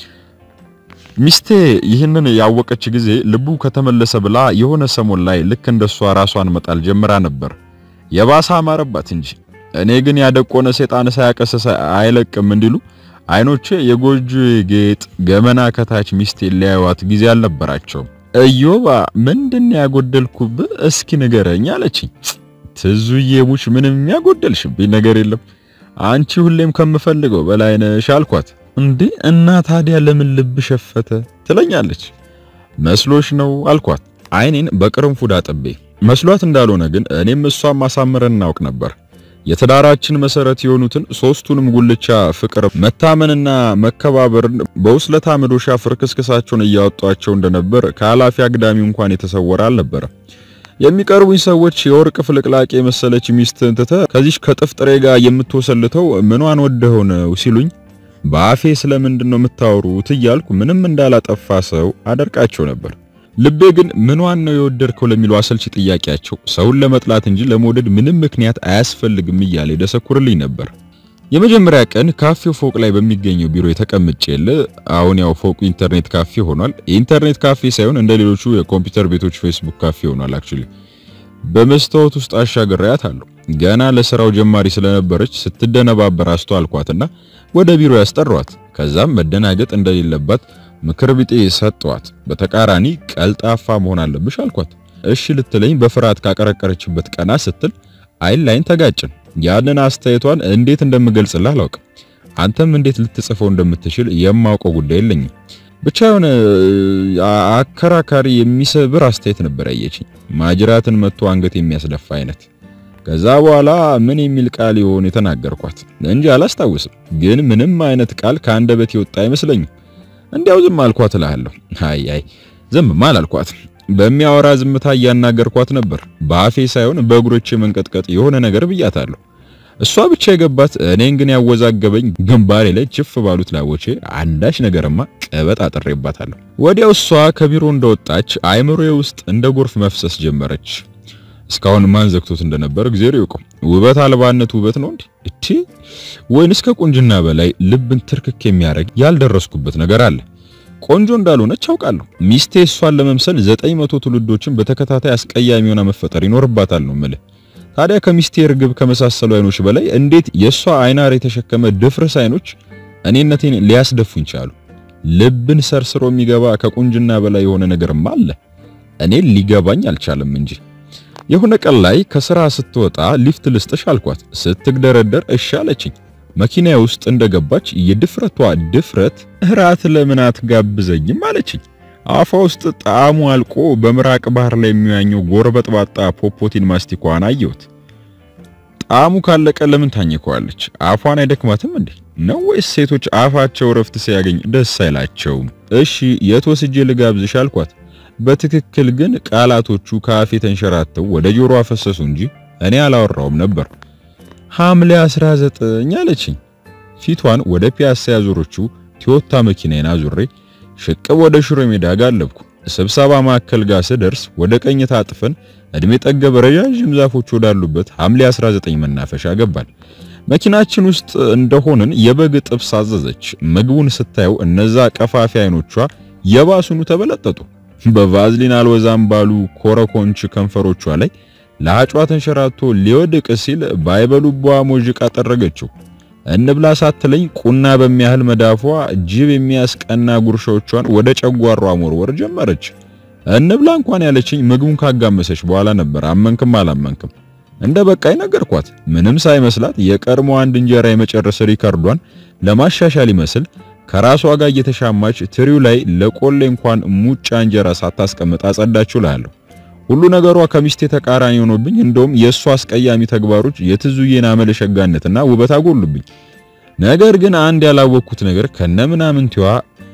S1: ሚስቴ ይህንን ያወቀች ጊዜ ልቡ ከተመለሰ ብላ የሆነ ሰሞን ላይ ልክ እንደሷ ራሷን መጣል ጀምራ ነበር። የባሰ አማረባት እንጂ እኔ ግን ያደቆነ ሰይጣን ሳያቀሰሰ አይለቅም እንዲሉ አይኖቼ የጎጆ ጌጥ ገመና ከታች ሚስቴ ሊያዩዋት ጊዜ አልነበራቸውም። እዮባ ምንድን ያጎደልኩብህ እስኪ ንገረኝ አለችኝ። ትዙዬ ሙች ምንም ያጎደልሽብኝ ነገር የለም አንቺ ሁሌም ከምፈልገው በላይ ነሽ አልኳት። እንዴ እና ታዲያ ለምን ልብ ሸፈተ ትለኛለች። መስሎሽ ነው አልኳት አይኔን በቅርንፉድ አጥቤ። መስሏት እንዳልሆነ ግን እኔም እሷን ማሳመር እናውቅ ነበር። የትዳራችን መሰረት የሆኑትን ሶስቱንም ጉልቻ ፍቅር፣ መታመንና መከባበርን በውስለታ መዶሻ ፍርክስክሳቸውን እያወጧቸው እንደነበር ከኃላፊ አግዳሚ እንኳን የተሰወረ አልነበረ። የሚቀርቡኝ ሰዎች የወርቅ ፍልቅላቄ የመሰለች ሚስትህን ትተህ ከዚህ ከጥፍጥሬ ጋር የምትወሰልተው ምኗን ወደኸው ነው ሲሉኝ በአፌ ስለምንድን ነው የምታወሩት እያልኩ ምንም እንዳላጠፋ ሰው አደርቃቸው ነበር። ልቤ ግን ምኗን ነው የወደድከው ለሚለው አሰልቺ ጥያቄያቸው ሰውን ለመጥላት እንጂ ለመውደድ ምንም ምክንያት አያስፈልግም እያለ ደሰኩርልኝ ነበር። የመጀመሪያ ቀን ካፌው ፎቅ ላይ በሚገኘው ቢሮ የተቀምጬል። አሁን ያው ፎቁ ኢንተርኔት ካፌ ሆኗል። የኢንተርኔት ካፌ ሳይሆን እንደ ሌሎቹ የኮምፒውተር ቤቶች ፌስቡክ ካፌ ሆኗል። አክቹሊ በመስታወት ውስጥ አሻግሬያት አለሁ። ገና ለስራው ጀማሪ ስለነበረች ስትደነባበር አስተዋልኳትና ወደ ቢሮ ያስጠሯት። ከዛም መደናገጥ እንደሌለባት ምክር ቢጤ ሰጠዋት። በተቃራኒ ቀልጣፋ መሆን አለብሽ አልኳት። እሺ ልትለኝ በፍርሃት ካቀረቀረችበት ቀና ስትል አይን ላይን ተጋጭን። ያንን አስተያየቷን እንዴት እንደምገልጽልህ አላውቅም። አንተም እንዴት ልትጽፈው እንደምትችል የማውቀው ጉዳይ የለኝም። ብቻ የሆነ አከራካሪ የሚሰብር አስተያየት ነበር ያየችኝ። ማጅራትን መጥቶ አንገት የሚያስደፋ አይነት። ከዛ በኋላ ምን የሚል ቃል ይሆን የተናገርኳት እንጂ አላስታውስም። ግን ምንም አይነት ቃል ከአንደበት የወጣ አይመስለኝም። እንዲያው ዝም አልኳት እልሃለሁ። አይ አይ ዝምማ አላልኳት። በሚያወራ ዝምታ እያናገርኳት ነበር። በአፌ ሳይሆን በእግሮቼ መንቀጥቀጥ የሆነ ነገር ብያታለሁ። እሷ ብቻ የገባት እኔን ግን ያወዛገበኝ ግንባሬ ላይ ችፍ ባሉት ላቦቼ አንዳች ነገርማ ቀበጥ አጥሬባታለሁ። ወዲያው እሷ ከቢሮ እንደወጣች አይምሮዬ ውስጥ እንደ ጎርፍ መፍሰስ ጀመረች። እስካሁን ማን ዘግቶት እንደነበር እግዚአብሔር ይወቀው። ውበት አልባነት ውበት ነው እንዴ? እቺ ወይንስ ከቁንጅና በላይ ልብን ትርክክ የሚያደርግ ያልደረስኩበት ነገር አለ? ቆንጆ እንዳልሆነች አውቃለሁ። ሚስቴ እሷን ለመምሰል ዘጠኝ መቶ ትውልዶችን በተከታታይ አስቀያሚ ሆና መፈጠር ይኖርባታል ነው የምልህ። ታዲያ ከሚስቴ ርግብ ከመሳሰሉ አይኖች በላይ እንዴት የሷ አይናር የተሸከመ ድፍርስ አይኖች እኔነቴን ሊያስደፉኝ ቻሉ? ልብን ሰርስሮ የሚገባ ከቁንጅና በላይ የሆነ ነገርማ አለ። እኔን ሊገባኝ አልቻለም እንጂ የሆነ ቀን ላይ ከስራ ስትወጣ ሊፍት ልስጥሽ አልኳት። ስትግደረደር እሺ አለችኝ። መኪና ውስጥ እንደገባች የድፍረቷ ድፍረት እራት ለምን አትጋብዘኝም አለችኝ። አፏ ውስጥ ጣዕሙ አልቆ በምራቅ ባህር ላይ የሚዋኘው ጎርበጥባጣ ፖፖቲን ማስቲኳን አየሁት። ጣዕሙ ካለቀ ለምን ታኝከዋለች? አፏን አይደክማትም እንዴ? ነው ወይስ ሴቶች አፋቸው ረፍት ሲያገኝ ደስ አይላቸውም? እሺ የት ወስጄ ልጋብዝሽ አልኳት። በትክክል ግን ቃላቶቹ ከአፌ ተንሸራተው ወደ ጆሮ አፈሰሱ እንጂ እኔ አላወራውም ነበር። ሐምሌ 19 አለችኝ። ፊቷን ወደ ፒያሳ ያዞረችው ቶዮታ መኪናዬን አዙሬ ሽቅብ ወደ ሽሮ ሜዳ ጋለብኩ። ስብሰባ ማዕከል ጋር ስደርስ ወደ ቀኝ ታጥፈን እድሜ ጠገብ ረዣዥም ዛፎች ወዳሉበት ሐምሌ 19 መናፈሻ ገባል። መኪናችን ውስጥ እንደሆንን የበግ ጥብስ አዘዘች። ምግቡን ስታየው እነዛ ቀፋፊ አይኖቿ የባሱኑ ተበለጠጡ። በቫዝሊን አልወዛም ባሉ ኮረኮንች ከንፈሮቿ ላይ ለአጯ ተንሸራቶ ሊወድቅ ሲል ባይበሉቧ ሞዥቃ ጠረገችው። እንብላ ሳትለኝ ቁና በሚያህል መዳፏ ጅብ የሚያስቀና ጉርሻዎቿን ወደ ጨጓሯ ሞርወር ጀመረች። እንብላ እንኳን ያለችኝ ምግቡን ካጋመሰች በኋላ ነበር። አመንክም አላመንክም እንደ በቃይ ነገርኳት። ምንም ሳይመስላት የቀድሞ አንድ እንጀራ የመጨረስ ሪካርዷን ለማሻሻል ይመስል ከራሷ ጋር እየተሻማች ትሪው ላይ ለቆሌ እንኳን ሙጫ እንጀራ ሳታስቀምጥ አጸዳችሁ እላለሁ። ሁሉ ነገሯ ከሚስቴ ተቃራኒ ሆኖብኝ፣ እንደውም የእሷ አስቀያሚ ተግባሮች የትዙዬን አመለሸጋነትና ውበት አጎሉብኝ። ነገር ግን አንድ ያላወቅኩት ነገር ከነምናምንቲዋ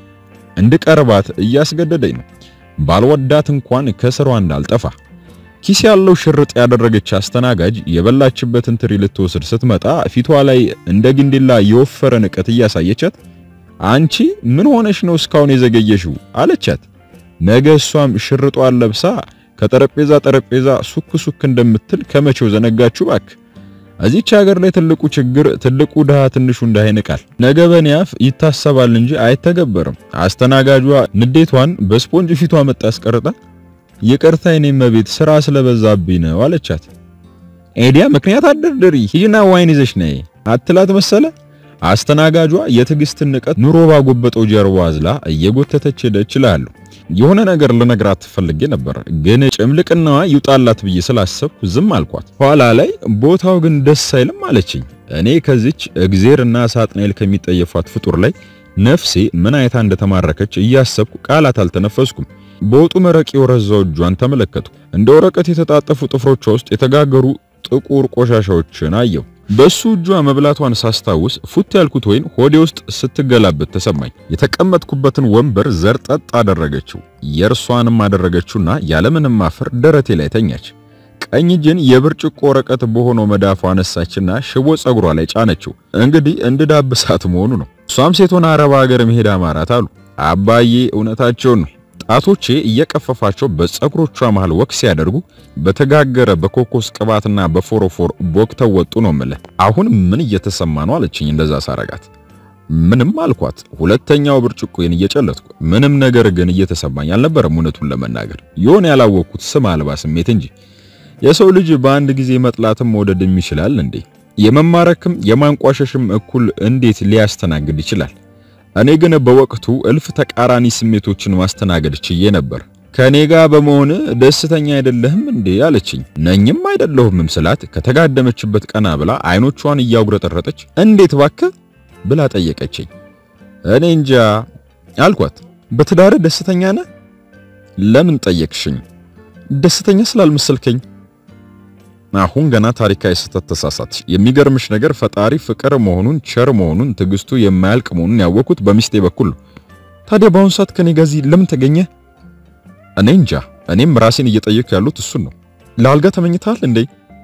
S1: እንድቀርባት እያስገደደኝ ነው። ባልወዳት እንኳን ከስሯ እንዳልጠፋ ኪስ ያለው ሽርጥ ያደረገች አስተናጋጅ የበላችበትን ትሪ ልትወስድ ስትመጣ ፊቷ ላይ እንደ ግንዲላ የወፈረ ንቀት እያሳየቻት አንቺ ምን ሆነሽ ነው እስካሁን የዘገየሽው? አለቻት። ነገ እሷም ሽርጧን ለብሳ ከጠረጴዛ ጠረጴዛ ሱክ ሱክ እንደምትል ከመቼው ዘነጋችሁ ባክ። እዚች ሀገር ላይ ትልቁ ችግር ትልቁ ድሃ ትንሹ እንዳይንቃል። ነገ በኔ አፍ ይታሰባል እንጂ አይተገበርም። አስተናጋጇ ንዴቷን በስፖንጅ ፊቷ መጣ አስቀርጣ ይቅርታ የኔ መቤት ስራ ስለበዛብኝ ነው አለቻት። ኤዲያ ምክንያት አደርድሪ ሂጂና ዋይን ይዘሽ ነይ አትላት መሰለ። አስተናጋጇ የትዕግስትን ንቀት ኑሮ ባጎበጠው ጀርባ አዝላ እየጎተተች ሄደች እላለሁ። የሆነ ነገር ልነግራት ፈልጌ ነበር፣ ግን ጭምልቅናዋ ይውጣላት ብዬ ስላሰብኩ ዝም አልኳት። ኋላ ላይ ቦታው ግን ደስ አይልም አለችኝ። እኔ ከዚች እግዜርና ሳጥናኤል ከሚጠየፏት ፍጡር ላይ ነፍሴ ምን አይታ እንደተማረከች እያሰብኩ ቃላት አልተነፈስኩም። በወጡ መረቅ የወረዛው እጇን ተመለከቱ። እንደ ወረቀት የተጣጠፉ ጥፍሮቿ ውስጥ የተጋገሩ ጥቁር ቆሻሻዎችን አየሁ። በሱ እጇ መብላቷን ሳስታውስ ፉት ያልኩት ወይን ሆዴ ውስጥ ስትገላበት ተሰማኝ። የተቀመጥኩበትን ወንበር ዘርጠጥ አደረገችው። የእርሷንም አደረገችውና ያለምንም ማፈር ደረቴ ላይ ተኛች። ቀኝ እጄን የብርጭቆ ወረቀት በሆነው መዳፏ አነሳችና ሽቦ ጸጉሯ ላይ ጫነችው። እንግዲህ እንድዳብሳት መሆኑ ነው። እሷም ሴት ሆና አረብ ሀገር መሄድ አማራት አሉ። አባዬ እውነታቸውን ነው። ጣቶቼ እየቀፈፋቸው በጸጉሮቿ መሃል ወክ ሲያደርጉ በተጋገረ በኮኮስ ቅባትና በፎሮፎር ቦክተው ወጡ ነው የምልህ። አሁን ምን እየተሰማ ነው አለችኝ እንደዛ ሳረጋት። ምንም አልኳት። ሁለተኛው ብርጭቆዬን እየጨለጥኩ ምንም ነገር ግን እየተሰማኝ አልነበረም። እውነቱን ለመናገር የሆነ ያላወቅኩት ስም አልባ ስሜት እንጂ የሰው ልጅ በአንድ ጊዜ መጥላትም መውደድም ይችላል እንዴ? የመማረክም የማንቋሸሽም እኩል እንዴት ሊያስተናግድ ይችላል? እኔ ግን በወቅቱ እልፍ ተቃራኒ ስሜቶችን ማስተናገድ ችዬ ነበር። ከኔ ጋር በመሆን ደስተኛ አይደለህም እንዴ አለችኝ። ነኝም አይደለሁምም ስላት ከተጋደመችበት ቀና ብላ አይኖቿን እያጉረጠረጠች እንዴት ባክህ ብላ ጠየቀችኝ። እኔ እንጃ አልኳት። በትዳር ደስተኛ ነህ? ለምን ጠየቅሽኝ? ደስተኛ ስላልመሰልከኝ። አሁን ገና ታሪካዊ ስህተት ተሳሳትሽ። የሚገርምሽ ነገር ፈጣሪ ፍቅር መሆኑን ቸር መሆኑን ትዕግስቱ የማያልቅ መሆኑን ያወቅኩት በሚስቴ በኩል ነው። ታዲያ በአሁኑ ሰዓት ከኔ ጋር እዚህ ለምን ተገኘ? እኔ እንጃ። እኔም ራሴን እየጠየኩ ያሉት እሱን ነው። ለአልጋ ተመኝተሃል እንዴ?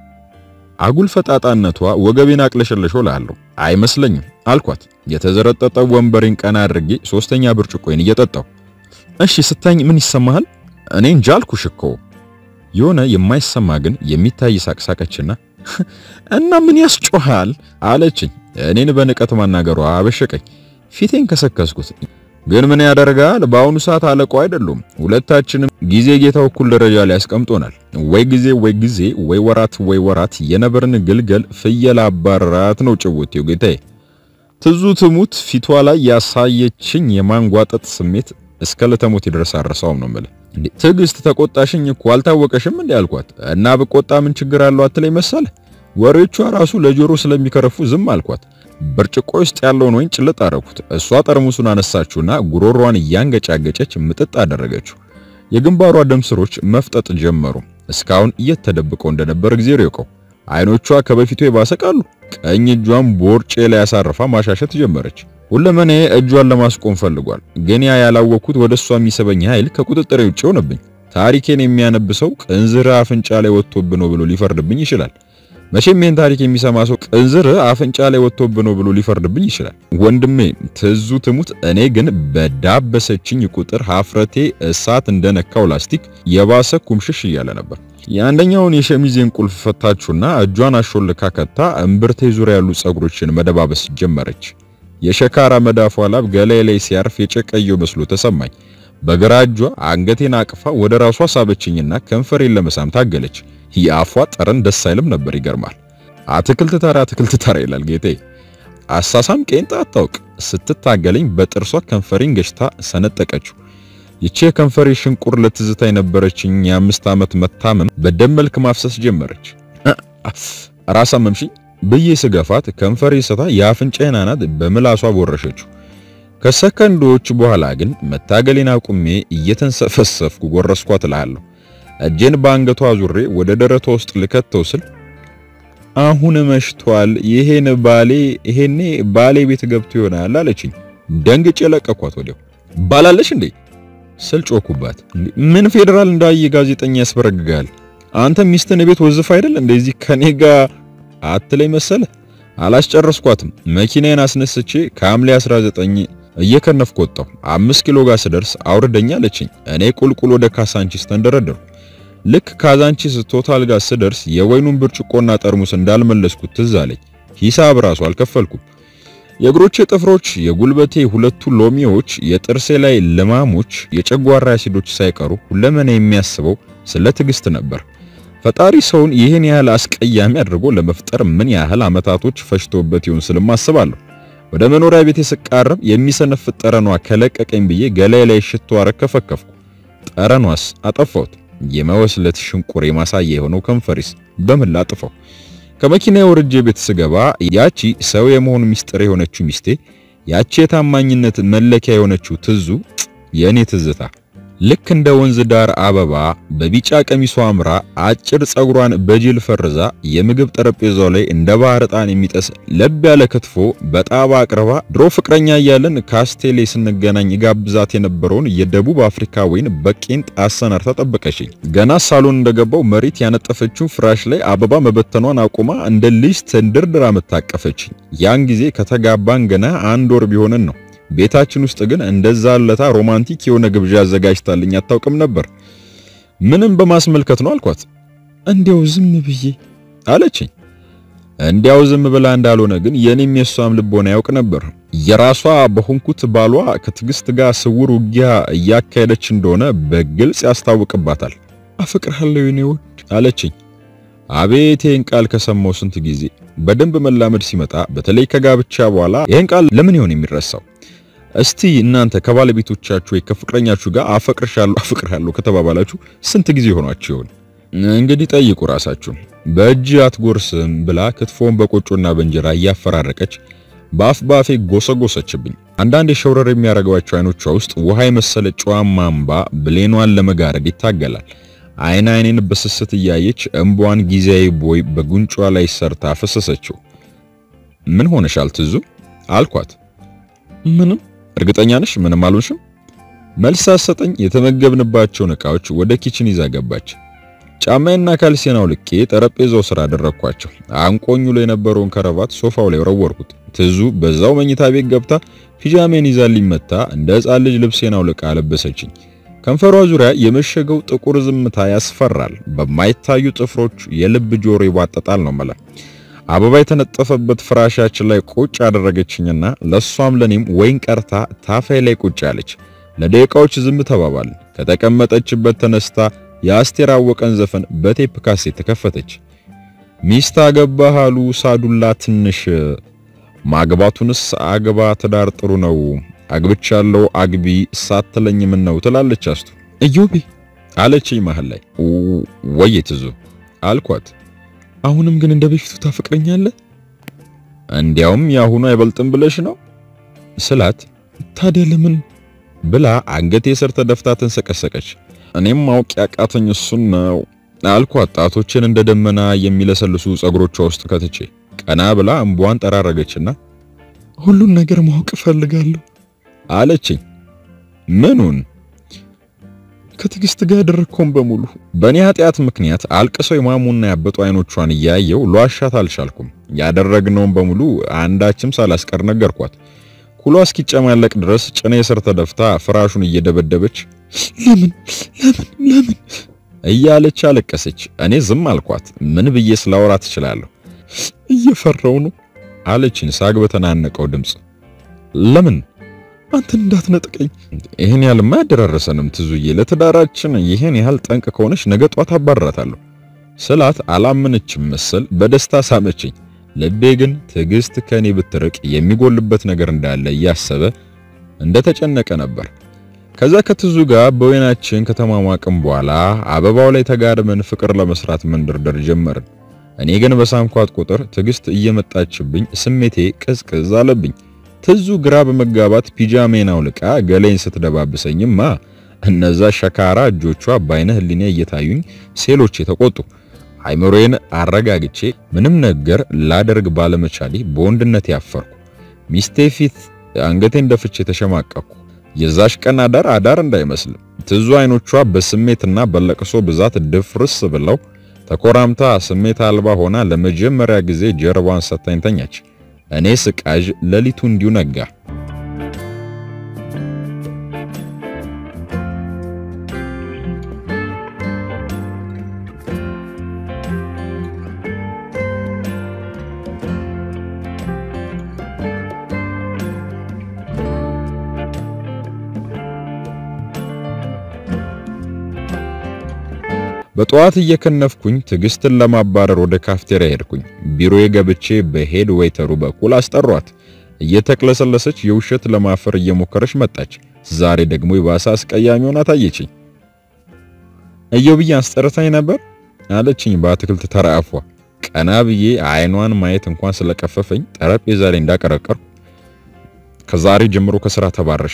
S1: አጉል ፈጣጣነቷ ወገቤን አቅለሸለሸው ላለሁ አይመስለኝም አልኳት። የተዘረጠጠው ወንበሬን ቀና አድርጌ ሶስተኛ ብርጭቆዬን እየጠጣው እሺ ስታኝ ምን ይሰማሃል? እኔ እንጃ አልኩሽ እኮ የሆነ የማይሰማ ግን የሚታይ ሳቅሳቀችና እና ምን ያስጮሃል አለችኝ። እኔን በንቀት ማናገሯ አበሸቀኝ። ፊቴን ከሰከስኩት። ግን ምን ያደርጋል፣ በአሁኑ ሰዓት አለቃው አይደሉም። ሁለታችንም ጊዜ ጌታው እኩል ደረጃ ላይ ያስቀምጦናል። ወይ ጊዜ ወይ ጊዜ ወይ ወራት ወይ ወራት የነበርን ግልገል ፍየል አባራት ነው ጭውቴው ጌታዬ። ትዙ ትሙት ፊቷ ላይ ያሳየችኝ የማንጓጠጥ ስሜት እስከ ለተሞት ይደርስ አረሳውም ነው የምልህ። እንዴ ትዕግስት ተቆጣሽኝ እኮ አልታወቀሽም እንዴ አልኳት። እና ብቆጣ ምን ችግር አለው አትለኝ መሰለ። ወሬዎቿ ራሱ ለጆሮ ስለሚከረፉ ዝም አልኳት። ብርጭቆ ውስጥ ያለውን ወይን ጭልጥ አደረኩት። እሷ ጠርሙሱን አነሳችውና ጉሮሯን እያንገጫገጨች ምጥጥ አደረገችው። የግንባሯ ደም ስሮች መፍጠጥ ጀመሩ። እስካሁን እየተደብቀው እንደነበር እግዚአብሔር ይወቀው። አይኖቿ ከበፊቱ የባሰቃሉ። ቀኝ እጇን ቦርጬ ላይ ያሳርፋ ማሻሸት ጀመረች። ሁለመኔ እጇን ለማስቆም ፈልጓል። ግን ያ ያላወቅኩት ወደ እሷ የሚሰበኝ ኃይል ከቁጥጥሬ ውጭ ሆነብኝ። ታሪኬን የሚያነብሰው ቅንዝር አፍንጫ ላይ ወጥቶብህ ነው ብሎ ሊፈርድብኝ ይችላል። መቼም ይህን ታሪክ የሚሰማ ሰው ቅንዝር አፍንጫ ላይ ወጥቶብህ ነው ብሎ ሊፈርድብኝ ይችላል። ወንድሜ ትዙ ትሙት፣ እኔ ግን በዳበሰችኝ ቁጥር ሀፍረቴ እሳት እንደነካው ላስቲክ የባሰ ኩምሽሽ እያለ ነበር። የአንደኛውን የሸሚዜን ቁልፍ ፈታችሁና እጇን አሾልካ ከታ እምብርቴ ዙሪያ ያሉ ጸጉሮችን መደባበስ ጀመረች። የሸካራ መዳፏ ላብ ገላይ ላይ ሲያርፍ የጨቀየው መስሎ ተሰማኝ። በግራ እጇ አንገቴን አቅፋ ወደ ራሷ ሳበችኝና ከንፈሬን ለመሳም ታገለች። የአፏ ጠረን ደስ አይልም ነበር። ይገርማል። አትክልት ተራ አትክልት ተራ ይላል ጌቴ። አሳሳም ቄንጣ አታውቅ። ስትታገለኝ በጥርሷ ከንፈሬን ገጭታ ሰነጠቀችው። ይቺ የከንፈሬ ሽንቁር ለትዝታ የነበረችኝ የአምስት ዓመት መታመም በደም መልክ ማፍሰስ ጀመረች። ራስ አመምሽኝ ብዬ ስገፋት ከንፈሬ ስታ የአፍንጫዬን አናት በምላሷ ቦረሸችው። ከሰከንዶች በኋላ ግን መታገሌን አቁሜ እየተንሰፈሰፍኩ ጎረስኳት እልሃለሁ። እጄን በአንገቷ ዙሬ ወደ ደረቷ ውስጥ ልከተው ስል አሁን መሽቷል፣ ይሄን ባሌ ይሄኔ ባሌ ቤት ገብቶ ይሆናል አለችኝ። ደንግጬ ለቀኳት። ወዲያው ባላለሽ እንዴ ስል ጮኩባት። ምን ፌዴራል እንዳየ ጋዜጠኛ ያስበረግጋል? አንተ ሚስትን ቤት ወዝፍ አይደል እንደዚህ ከኔ ጋር አትለይ መሰለ። አላስጨረስኳትም። መኪናዬን አስነስቼ ከሐምሌ 19 እየከነፍኩ ወጣሁ። አምስት ኪሎ ጋር ስደርስ አውርደኛ አለችኝ። እኔ ቁልቁል ወደ ካሳንቺስ ተንደረደርኩ። ልክ ካዛንቺስ ቶታል ጋር ስደርስ የወይኑን ብርጭቆና ጠርሙስ እንዳልመለስኩት ትዝ አለኝ። ሂሳብ ራሱ አልከፈልኩም። የእግሮቼ ጥፍሮች፣ የጉልበቴ ሁለቱ ሎሚዎች፣ የጥርሴ ላይ ልማሞች፣ የጨጓራ አሲዶች ሳይቀሩ ሁለመና የሚያስበው ስለ ትዕግስት ነበር። ፈጣሪ ሰውን ይህን ያህል አስቀያሚ አድርጎ ለመፍጠር ምን ያህል ዓመታቶች ፈጅቶበት ይሆን ስልም አስባለሁ። ወደ መኖሪያ ቤቴ ስቃረብ የሚሰነፍጥ ጠረኗ ከለቀቀኝ ብዬ ገላይ ላይ ሽቶ አረከፈከፍኩ። ጠረኗስ አጠፋሁት። የመወስለት ሽንቁር የማሳያ የሆነው ከንፈሪስ በምን ላጥፋው? ከመኪና ወርጄ ቤት ስገባ ያቺ ሰው የመሆኑ ሚስጥር የሆነችው ሚስቴ፣ ያቺ የታማኝነት መለኪያ የሆነችው ትዙ የእኔ ትዝታ ልክ እንደ ወንዝ ዳር አበባ በቢጫ ቀሚሷ አምራ አጭር ጸጉሯን በጅል ፈርዛ የምግብ ጠረጴዛው ላይ እንደ ባህር ዕጣን የሚጠስ ለብ ያለ ክትፎ በጣባ አቅርባ ድሮ ፍቅረኛ እያለን ካስቴሌ ስንገናኝ ጋብዛት የነበረውን የደቡብ አፍሪካ ወይን በቄንጥ አሰናርታ ጠበቀችኝ። ገና ሳሎን እንደገባው መሬት ያነጠፈችው ፍራሽ ላይ አበባ መበተኗን አቁማ እንደ ልጅ ተንደርድራ መታቀፈችኝ። ያን ጊዜ ከተጋባን ገና አንድ ወር ቢሆንን ነው። ቤታችን ውስጥ ግን እንደዛ ለታ ሮማንቲክ የሆነ ግብዣ አዘጋጅታልኝ አታውቅም ነበር። ምንም በማስመልከት ነው አልኳት።
S2: እንዲያው ዝም ብዬ
S1: አለችኝ። እንዲያው ዝም ብላ እንዳልሆነ ግን የኔም የሷም ልቦና ያውቅ ነበር። የራሷ በሆንኩት ባሏ ከትዕግስት ጋር ስውር ውጊያ እያካሄደች እንደሆነ በግልጽ ያስታውቅባታል።
S2: አፈቅርሃለሁ የኔ ውድ
S1: አለችኝ። አቤት ይህን ቃል ከሰማው ስንት ጊዜ። በደንብ መላመድ ሲመጣ በተለይ ከጋብቻ በኋላ ይህን ቃል ለምን ይሆን የሚረሳው? እስቲ እናንተ ከባለቤቶቻችሁ ወይ ከፍቅረኛችሁ ጋር አፈቅርሻለሁ አፈቅርሃለሁ ከተባባላችሁ ስንት ጊዜ ሆኗችሁ ይሆን? እንግዲህ ጠይቁ ራሳችሁ። በእጅ አትጎርስም ብላ ክትፎን በቆጮና በእንጀራ እያፈራረቀች በአፍ ባፌ ጎሰጎሰችብኝ። አንዳንድ የሸውረር የሚያደርጓቸው አይኖቿ ውስጥ ውሃ የመሰለ ጨዋማ እምባ ብሌኗን ለመጋረድ ይታገላል። አይን አይኔን በስስት እያየች እንቧን ጊዜያዊ ቦይ በጉንጯ ላይ ሰርታ ፈሰሰችው። ምን ሆነሻል ትዙ አልኳት።
S2: ምንም
S1: እርግጠኛ ነሽ ምንም አልሆንሽም? መልስ ሳትሰጠኝ የተመገብንባቸውን ዕቃዎች ወደ ኪችን ይዛ ገባች። ጫማዬና ካልሲናው ልቄ ጠረጴዛው ስራ አደረኳቸው። አንቆኙ ላይ የነበረውን ከረባት ሶፋው ላይ ወረወርኩት። ትዙ በዛው መኝታ ቤት ገብታ ፒጃሜን ይዛ ሊመታ እንደ ሕፃን ልጅ ልብሴን አውልቃ አለበሰችኝ። ከንፈሯ ዙሪያ የመሸገው ጥቁር ዝምታ ያስፈራል። በማይታዩ ጥፍሮች የልብ ጆሮ ይዋጠጣል ነው መላ አበባ የተነጠፈበት ፍራሻችን ላይ ቁጭ አደረገችኝና ለሷም ለኔም ወይን ቀርታ ታፋይ ላይ ቁጭ አለች። ለደቂቃዎች ዝም ተባባል። ከተቀመጠችበት ተነስታ የአስቴር አወቀን ዘፈን በቴፕ ካሴት ተከፈተች። ሚስት አገባህ አሉ ሳዱላ ትንሽ ማግባቱንስ አግባ ትዳር ጥሩ ነው አግብቻለሁ አግቢ ሳትለኝ ምን ነው ትላለች አስቱ።
S2: እዮቤ
S1: አለችኝ መሃል ላይ ወይ ትዙ አልኳት።
S2: አሁንም ግን እንደ በፊቱ ታፈቅረኛለህ?
S1: እንዲያውም የአሁኑ አይበልጥም ብለሽ ነው ስላት፣
S2: ታዲያ ለምን
S1: ብላ አንገቴ ስር ተደፍታ ተንሰቀሰቀች። እኔም ማወቅ ያቃተኝ እሱን ነው አልኳት። ጣቶችን እንደ ደመና የሚለሰልሱ ጸጉሮቿ ውስጥ ከትቼ ቀና ብላ እንቧን ጠራረገችና
S2: ሁሉን ነገር ማወቅ እፈልጋለሁ
S1: አለችኝ። ምኑን?
S2: ከትዕግስት ጋር ያደረግከውን በሙሉ
S1: በእኔ ኃጢአት ምክንያት አልቅሰው የማሙና ያበጡ አይኖቿን እያየው ሏሻት አልቻልኩም። ያደረግነውን በሙሉ አንዳችም ሳላስቀር ነገርኳት። ኩሏ እስኪጨማለቅ ድረስ ጭኔ ስር ተደፍታ ፍራሹን እየደበደበች
S2: ለምን ለምን ለምን
S1: እያለች አለቀሰች። እኔ ዝም አልኳት። ምን ብዬ ስላወራ ትችላለሁ?
S2: እየፈራው ነው
S1: አለችኝ ሳግ በተናነቀው ድምፅ። ለምን
S2: አንተን እንዳትነጥቀኝ።
S1: ይህን ያህል ማያደራረሰንም ትዙዬ፣ ለትዳራችን ይህን ያህል ጠንቅ ከሆነች ነገ ጧት አባረራታለሁ ስላት አላመነችም መሰል በደስታ ሳመችኝ። ልቤ ግን ትዕግስት ከኔ ብትርቅ የሚጎልበት ነገር እንዳለ እያሰበ እንደተጨነቀ ነበር። ከዛ ከትዙ ጋር በወይናችን ከተማማቅም በኋላ አበባው ላይ ተጋድመን ፍቅር ለመስራት መንደርደር ጀመርን። እኔ ግን በሳምኳት ቁጥር ትዕግስት እየመጣችብኝ ስሜቴ ቅዝቅዝ አለብኝ። ትዙ ግራ በመጋባት ፒጃሜን አውልቃ ገሌን ስትደባብሰኝማ እነዛ ሸካራ እጆቿ በአይነ ህሊኔ እየታዩኝ ሴሎቼ ተቆጡ። አይምሮዬን አረጋግቼ ምንም ነገር ላደርግ ባለመቻሌ በወንድነት ያፈርኩ። ሚስቴ ፊት አንገቴን ደፍቼ ተሸማቀቅኩ። የዛሽ ቀን አዳር አዳር እንዳይመስልም ትዙ አይኖቿ በስሜትና በለቅሶ ብዛት ድፍርስ ብለው ተኮራምታ ስሜት አልባ ሆና ለመጀመሪያ ጊዜ ጀርባዋን ሰታኝ ተኛች። እኔ ስቃዥ ሌሊቱ እንዲሁ ነጋ። በጠዋት እየከነፍኩኝ ትዕግስትን ለማባረር ወደ ካፍቴሪያ ሄድኩኝ። ቢሮዬ ገብቼ በሄድ ዌይተሩ በኩል አስጠሯት። እየተቅለሰለሰች የውሸት ለማፈር እየሞከረች መጣች። ዛሬ ደግሞ የባሰ አስቀያሚ ሆና ታየችኝ። እየው ብዬ አስጠርታኝ ነበር አለችኝ በአትክልት ተራአፏ። ቀና ብዬ አይኗን ማየት እንኳን ስለቀፈፈኝ ጠረጴዛ ላይ እንዳቀረቀርኩ ከዛሬ ጀምሮ ከስራ ተባረሻል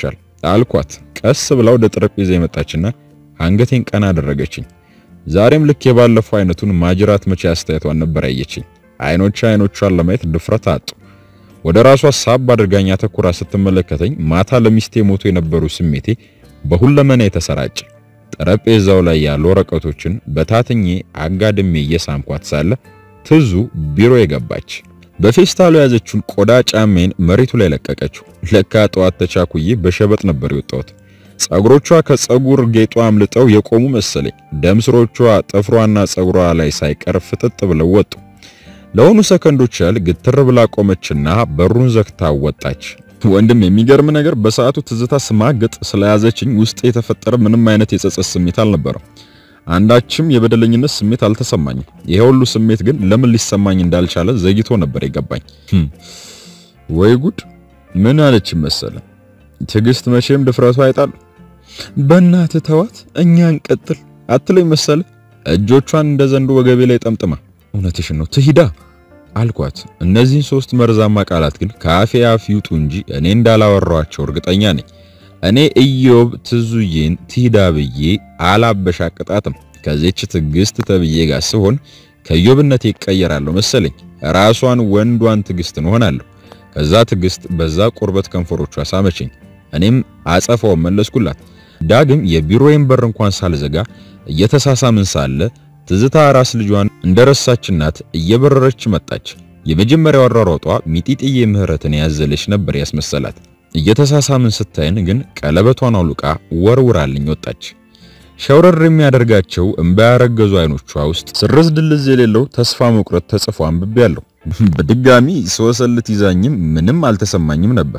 S1: አልኳት። ቀስ ብላ ወደ ጠረጴዛ የመጣችና አንገቴን ቀና አደረገችኝ። ዛሬም ልክ የባለፈው አይነቱን ማጅራት መቼ አስተያየቷን ነበር ያየችኝ። አይኖቿ አይኖቿን ለማየት ድፍረት አጡ። ወደ ራሷ ሳብ አድርጋኝ አተኩራ ስትመለከተኝ ማታ ለሚስቴ ሞቶ የነበሩ ስሜቴ በሁለመና የተሰራጨ ጠረጴዛው ላይ ያሉ ወረቀቶችን በታትኜ አጋድሜ እየሳምኳት ሳለ ትዙ ቢሮ የገባች በፌስታሉ የያዘችውን ቆዳ ጫሜን መሬቱ ላይ ለቀቀችው። ለካ ጠዋት ተቻኩዬ በሸበጥ ነበር የወጣሁት። ጸጉሮቿ ከጸጉር ጌጧ አምልጠው የቆሙ መሰለኝ። ደም ስሮቿ ጥፍሯና ጸጉሯ ላይ ሳይቀር ፍጥጥ ብለው ወጡ። ለሆኑ ሰከንዶች ያህል ግትር ብላ ቆመችና በሩን ዘግታ ወጣች። ወንድም የሚገርም ነገር በሰዓቱ ትዝታ ስማግጥ ስለያዘችኝ ውስጥ የተፈጠረ ምንም አይነት የጸጸት ስሜት አልነበረም። አንዳችም የበደለኝነት ስሜት አልተሰማኝም። ይሄ ሁሉ ስሜት ግን ለምን ሊሰማኝ እንዳልቻለ ዘግይቶ ነበር የገባኝ። ወይ ጉድ! ምን አለች መሰለ ትዕግስት መቼም ድፍረቱ አይጣል። በእናትህ ተዋት፣ እኛ እንቀጥል አትለኝ መሰለ እጆቿን እንደ ዘንዶ ወገቤ ላይ ጠምጥማ እውነትሽን ነው ትሂዳ አልኳት። እነዚህን ሶስት መርዛማ ቃላት ግን ከአፌ አፍ ይውጡ እንጂ እኔ እንዳላወራኋቸው እርግጠኛ ነኝ። እኔ ኢዮብ ትዙዬን ትሂዳ ብዬ አላበሻቅጣትም። ከዚች ትዕግስት ተብዬ ጋር ስሆን ከኢዮብነት ይቀየራለሁ መሰለኝ። ራሷን ወንዷን ትዕግስትን ሆናለሁ። ከዛ ትዕግስት በዛ ቁርበት ከንፈሮቿ ሳመችኝ። እኔም አጸፋው መለስኩላት። ዳግም የቢሮዬን በር እንኳን ሳልዘጋ እየተሳሳምን ሳለ ትዝታ ራስ ልጇን እንደረሳች እናት እየበረረች መጣች። የመጀመሪያው አሯሯጧ ሚጢጥዬ ምህረትን ያዘለች ነበር ያስመሰላት። እየተሳሳምን ስታይን ግን ቀለበቷን አውልቃ ወርውራልኝ ወጣች። ሸውረር የሚያደርጋቸው እምባ ያረገዙ አይኖቿ ውስጥ ስርዝ ድልዝ የሌለው ተስፋ መቁረጥ ተጽፎ አንብቤያለሁ። በድጋሚ ስወሰልት ይዛኝም ምንም አልተሰማኝም ነበር።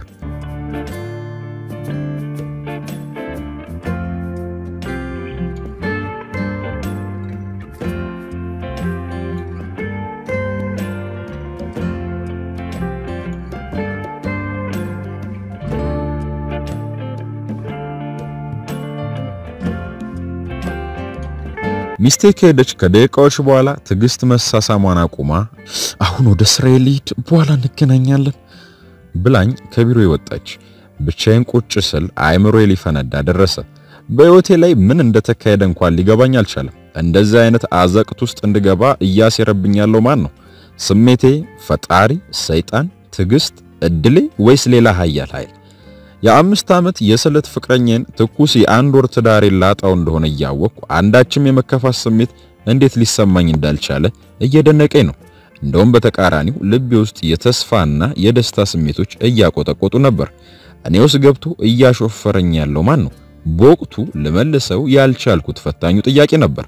S1: ሚስቴ ከሄደች ከደቂቃዎች በኋላ ትዕግስት መሳሳሟን አቁማ አሁን ወደ ስራዬ ልሂድ፣ በኋላ እንገናኛለን ብላኝ ከቢሮ ወጣች። ብቻዬን ቁጭ ስል አእምሮዬ ሊፈነዳ ደረሰ። በሕይወቴ ላይ ምን እንደተካሄደ እንኳን ሊገባኝ አልቻለም። እንደዚህ አይነት አዘቅት ውስጥ እንድገባ እያሴረብኝ ያለው ማን ነው? ስሜቴ፣ ፈጣሪ፣ ሰይጣን፣ ትዕግስት፣ እድሌ ወይስ ሌላ ኃያል ኃይል? የአምስት ዓመት የስለት ፍቅረኛን ትኩስ የአንድ ወር ትዳሬን ላጣው እንደሆነ እያወቅኩ አንዳችም የመከፋት ስሜት እንዴት ሊሰማኝ እንዳልቻለ እየደነቀኝ ነው። እንደውም በተቃራኒው ልቤ ውስጥ የተስፋና የደስታ ስሜቶች እያቆጠቆጡ ነበር። እኔ ውስጥ ገብቶ እያሾፈረኝ ያለው ማን ነው? በወቅቱ ልመልሰው ያልቻልኩት ፈታኙ ጥያቄ ነበር።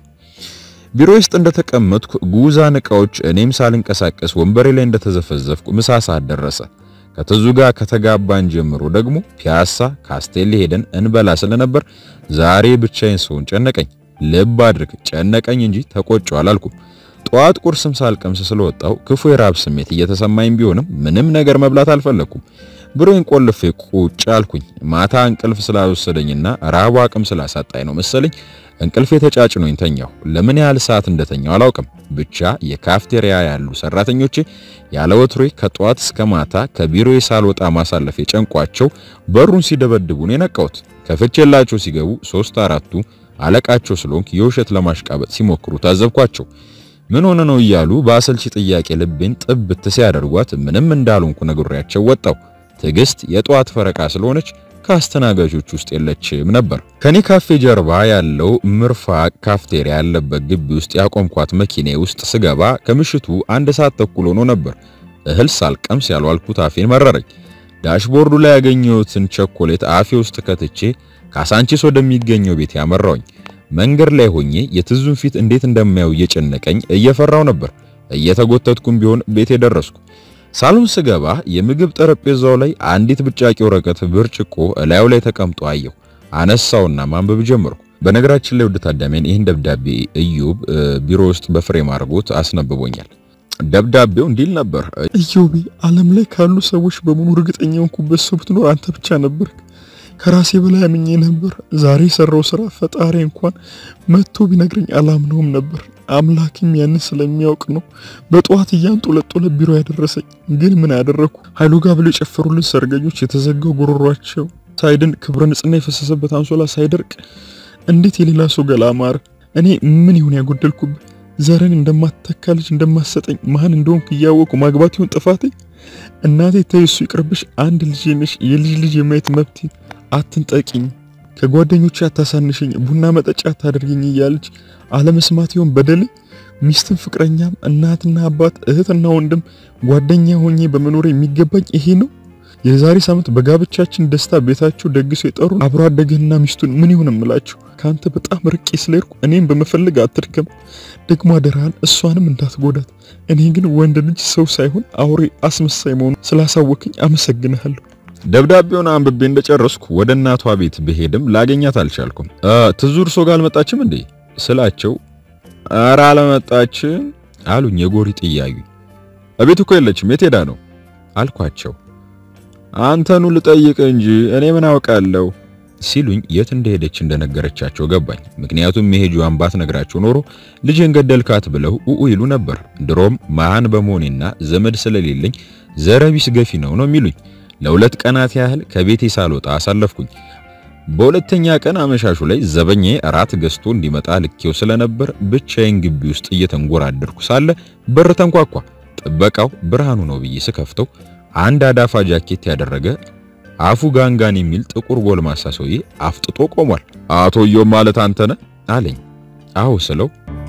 S1: ቢሮ ውስጥ እንደተቀመጥኩ ጉዛን ዕቃዎች እኔም ሳልንቀሳቀስ ወንበሬ ላይ እንደተዘፈዘፍኩ ምሳ ሰዓት ደረሰ። ከትዙ ጋር ከተጋባን ጀምሮ ደግሞ ፒያሳ ካስቴሌ ሄደን እንበላ ስለነበር ዛሬ ብቻዬን ስሆን ጨነቀኝ። ልብ አድርግ ጨነቀኝ እንጂ ተቆጨው አላልኩም። ጠዋት ቁርስም ሳልቀምስ ስለወጣው ክፉ የራብ ስሜት እየተሰማኝ ቢሆንም ምንም ነገር መብላት አልፈለኩም። ብሮን ቆልፌ ቁጭ አልኩኝ። ማታ እንቅልፍ ስላልወሰደኝና ራቡ አቅም ስላሳጣኝ ነው መሰለኝ እንቅልፌ ተጫጭኖኝ ተኛሁ። ለምን ያህል ሰዓት እንደተኛው አላውቅም። ብቻ የካፍቴሪያ ያሉ ሰራተኞቼ ያለ ወትሮዬ ከጠዋት እስከ ማታ ከቢሮዬ ሳልወጣ ማሳለፍ የጨንቋቸው በሩን ሲደበድቡ ነው የነቃሁት። ከፍቼላቸው ሲገቡ ሶስት አራቱ አለቃቸው ስለሆንክ የውሸት ለማሽቃበጥ ሲሞክሩ ታዘብኳቸው። ምን ሆነ ነው እያሉ በአሰልቺ ጥያቄ ልቤን ጥብት ሲያደርጓት ምንም እንዳልሆንኩ ነግሬያቸው ወጣሁ። ትዕግስት የጠዋት ፈረቃ ስለሆነች ከአስተናጋጆች ውስጥ የለችም ነበር። ከኔ ካፌ ጀርባ ያለው ምርፋቅ ካፍቴሪያ ያለበት ግቢ ውስጥ ያቆምኳት መኪኔ ውስጥ ስገባ ከምሽቱ አንድ ሰዓት ተኩል ሆኖ ነበር። እህል ሳልቀምስ ያልዋልኩት አፌን መረረኝ። ዳሽቦርዱ ላይ ያገኘሁትን ቸኮሌት አፌ ውስጥ ከትቼ ካሳንቺስ ወደሚገኘው ቤት ያመራውኝ። መንገድ ላይ ሆኜ የትዙን ፊት እንዴት እንደማየው እየጨነቀኝ እየፈራው ነበር። እየተጎተትኩም ቢሆን ቤቴ ደረስኩ። ሳሎን ስገባ የምግብ ጠረጴዛው ላይ አንዲት ብጫቂ ወረቀት ብርጭቆ እላዩ ላይ ተቀምጦ አየሁ። አነሳውና ማንበብ ጀመርኩ። በነገራችን ላይ ውድ ታዳሚያን ይህን ደብዳቤ ኢዮብ ቢሮ ውስጥ በፍሬም አድርጎት አስነብቦኛል። ደብዳቤው እንዲል ነበር።
S2: ኢዮቤ ዓለም ላይ ካሉ ሰዎች በሙሉ እርግጠኛ ሆንኩበት ሰው ብትኖር አንተ ብቻ ነበር። ከራሴ በላይ አምኜ ነበር። ዛሬ የሰራው ስራ ፈጣሪ እንኳን መጥቶ ቢነግረኝ አላምነውም ነበር። አምላክም ያንን ስለሚያውቅ ነው በጠዋት እያንጦለጦለ ቢሮ ያደረሰኝ። ግን ምን ያደረኩ? ኃይሉ ጋር ብሎ የጨፈሩልን ሰርገኞች የተዘጋው ጉሮሯቸው ሳይድን ክብረ ንጽህና የፈሰሰበት አንሶላ ሳይደርቅ እንዴት የሌላ ሰው ገላ አማረ? እኔ ምን ይሁን ያጎደልኩብህ? ዘርን እንደማትተካ ልጅ እንደማትሰጠኝ ማን እንደሆንኩ እያወቁ ማግባት ይሁን ጥፋቴ? እናቴ ተይ እሱ ይቅርብሽ። አንድ ልጅ ነሽ፣ የልጅ ልጅ የማየት መብቴ አትንጠቂኝ፣ ከጓደኞቼ አታሳንሽኝ፣ ቡና መጠጫ አታደርገኝ እያለች አለመስማት ይሆን በደሌ? ሚስትም ፍቅረኛም እናትና አባት እህትና ወንድም ጓደኛ ሆኜ በመኖር የሚገባኝ ይሄ ነው? የዛሬ ሳምንት በጋብቻችን ደስታ ቤታቸው ደግሶ የጠሩ አብሮ አደግህና ሚስቱን ምን ይሁን እምላችሁ? ካንተ በጣም ርቄ ስለሄድኩ እኔም በመፈለግ አትድከም። ደግሞ አደራህን እሷንም እንዳትጎዳት። እኔ ግን ወንድ ልጅ ሰው ሳይሆን አውሬ አስመሳይ መሆኑ ስላሳወቅኝ አመሰግንሃለሁ።
S1: ደብዳቤውን አንብቤ እንደጨረስኩ ወደ እናቷ ቤት ብሄድም ላገኛት አልቻልኩም። ትዙር ሶ ጋር አልመጣችም እንዴ ስላቸው ኧረ አልመጣችም አሉኝ። የጎሪጥ እያዩኝ እቤት እኮ የለችም የት ሄዳ ነው አልኳቸው። አንተኑ ልጠይቅ እንጂ እኔ ምን አውቃለሁ ሲሉኝ የት እንደሄደች እንደነገረቻቸው ገባኝ። ምክንያቱም መሄጇን ባትነግራቸው ኖሮ ልጅን ገደልካት ብለው ኡኡ ይሉ ነበር። ድሮም መሃን በመሆኔና ዘመድ ስለሌለኝ ዘረቢስ ገፊ ነው ነው የሚሉኝ። ለሁለት ቀናት ያህል ከቤቴ ሳልወጣ አሳለፍኩኝ። በሁለተኛ ቀን አመሻሹ ላይ ዘበኛዬ እራት ገዝቶ እንዲመጣ ልኬው ስለነበር ብቻዬን ግቢ ውስጥ እየተንጎራደርኩ ሳለ በር ተንኳኳ። ጥበቃው ብርሃኑ ነው ብዬ ስከፍተው አንድ አዳፋ ጃኬት ያደረገ አፉ ጋንጋን የሚል ጥቁር ጎልማሳ ሰውዬ አፍጥጦ ቆሟል። አቶ ዮም ማለት አንተ ነህ አለኝ። አዎ ስለው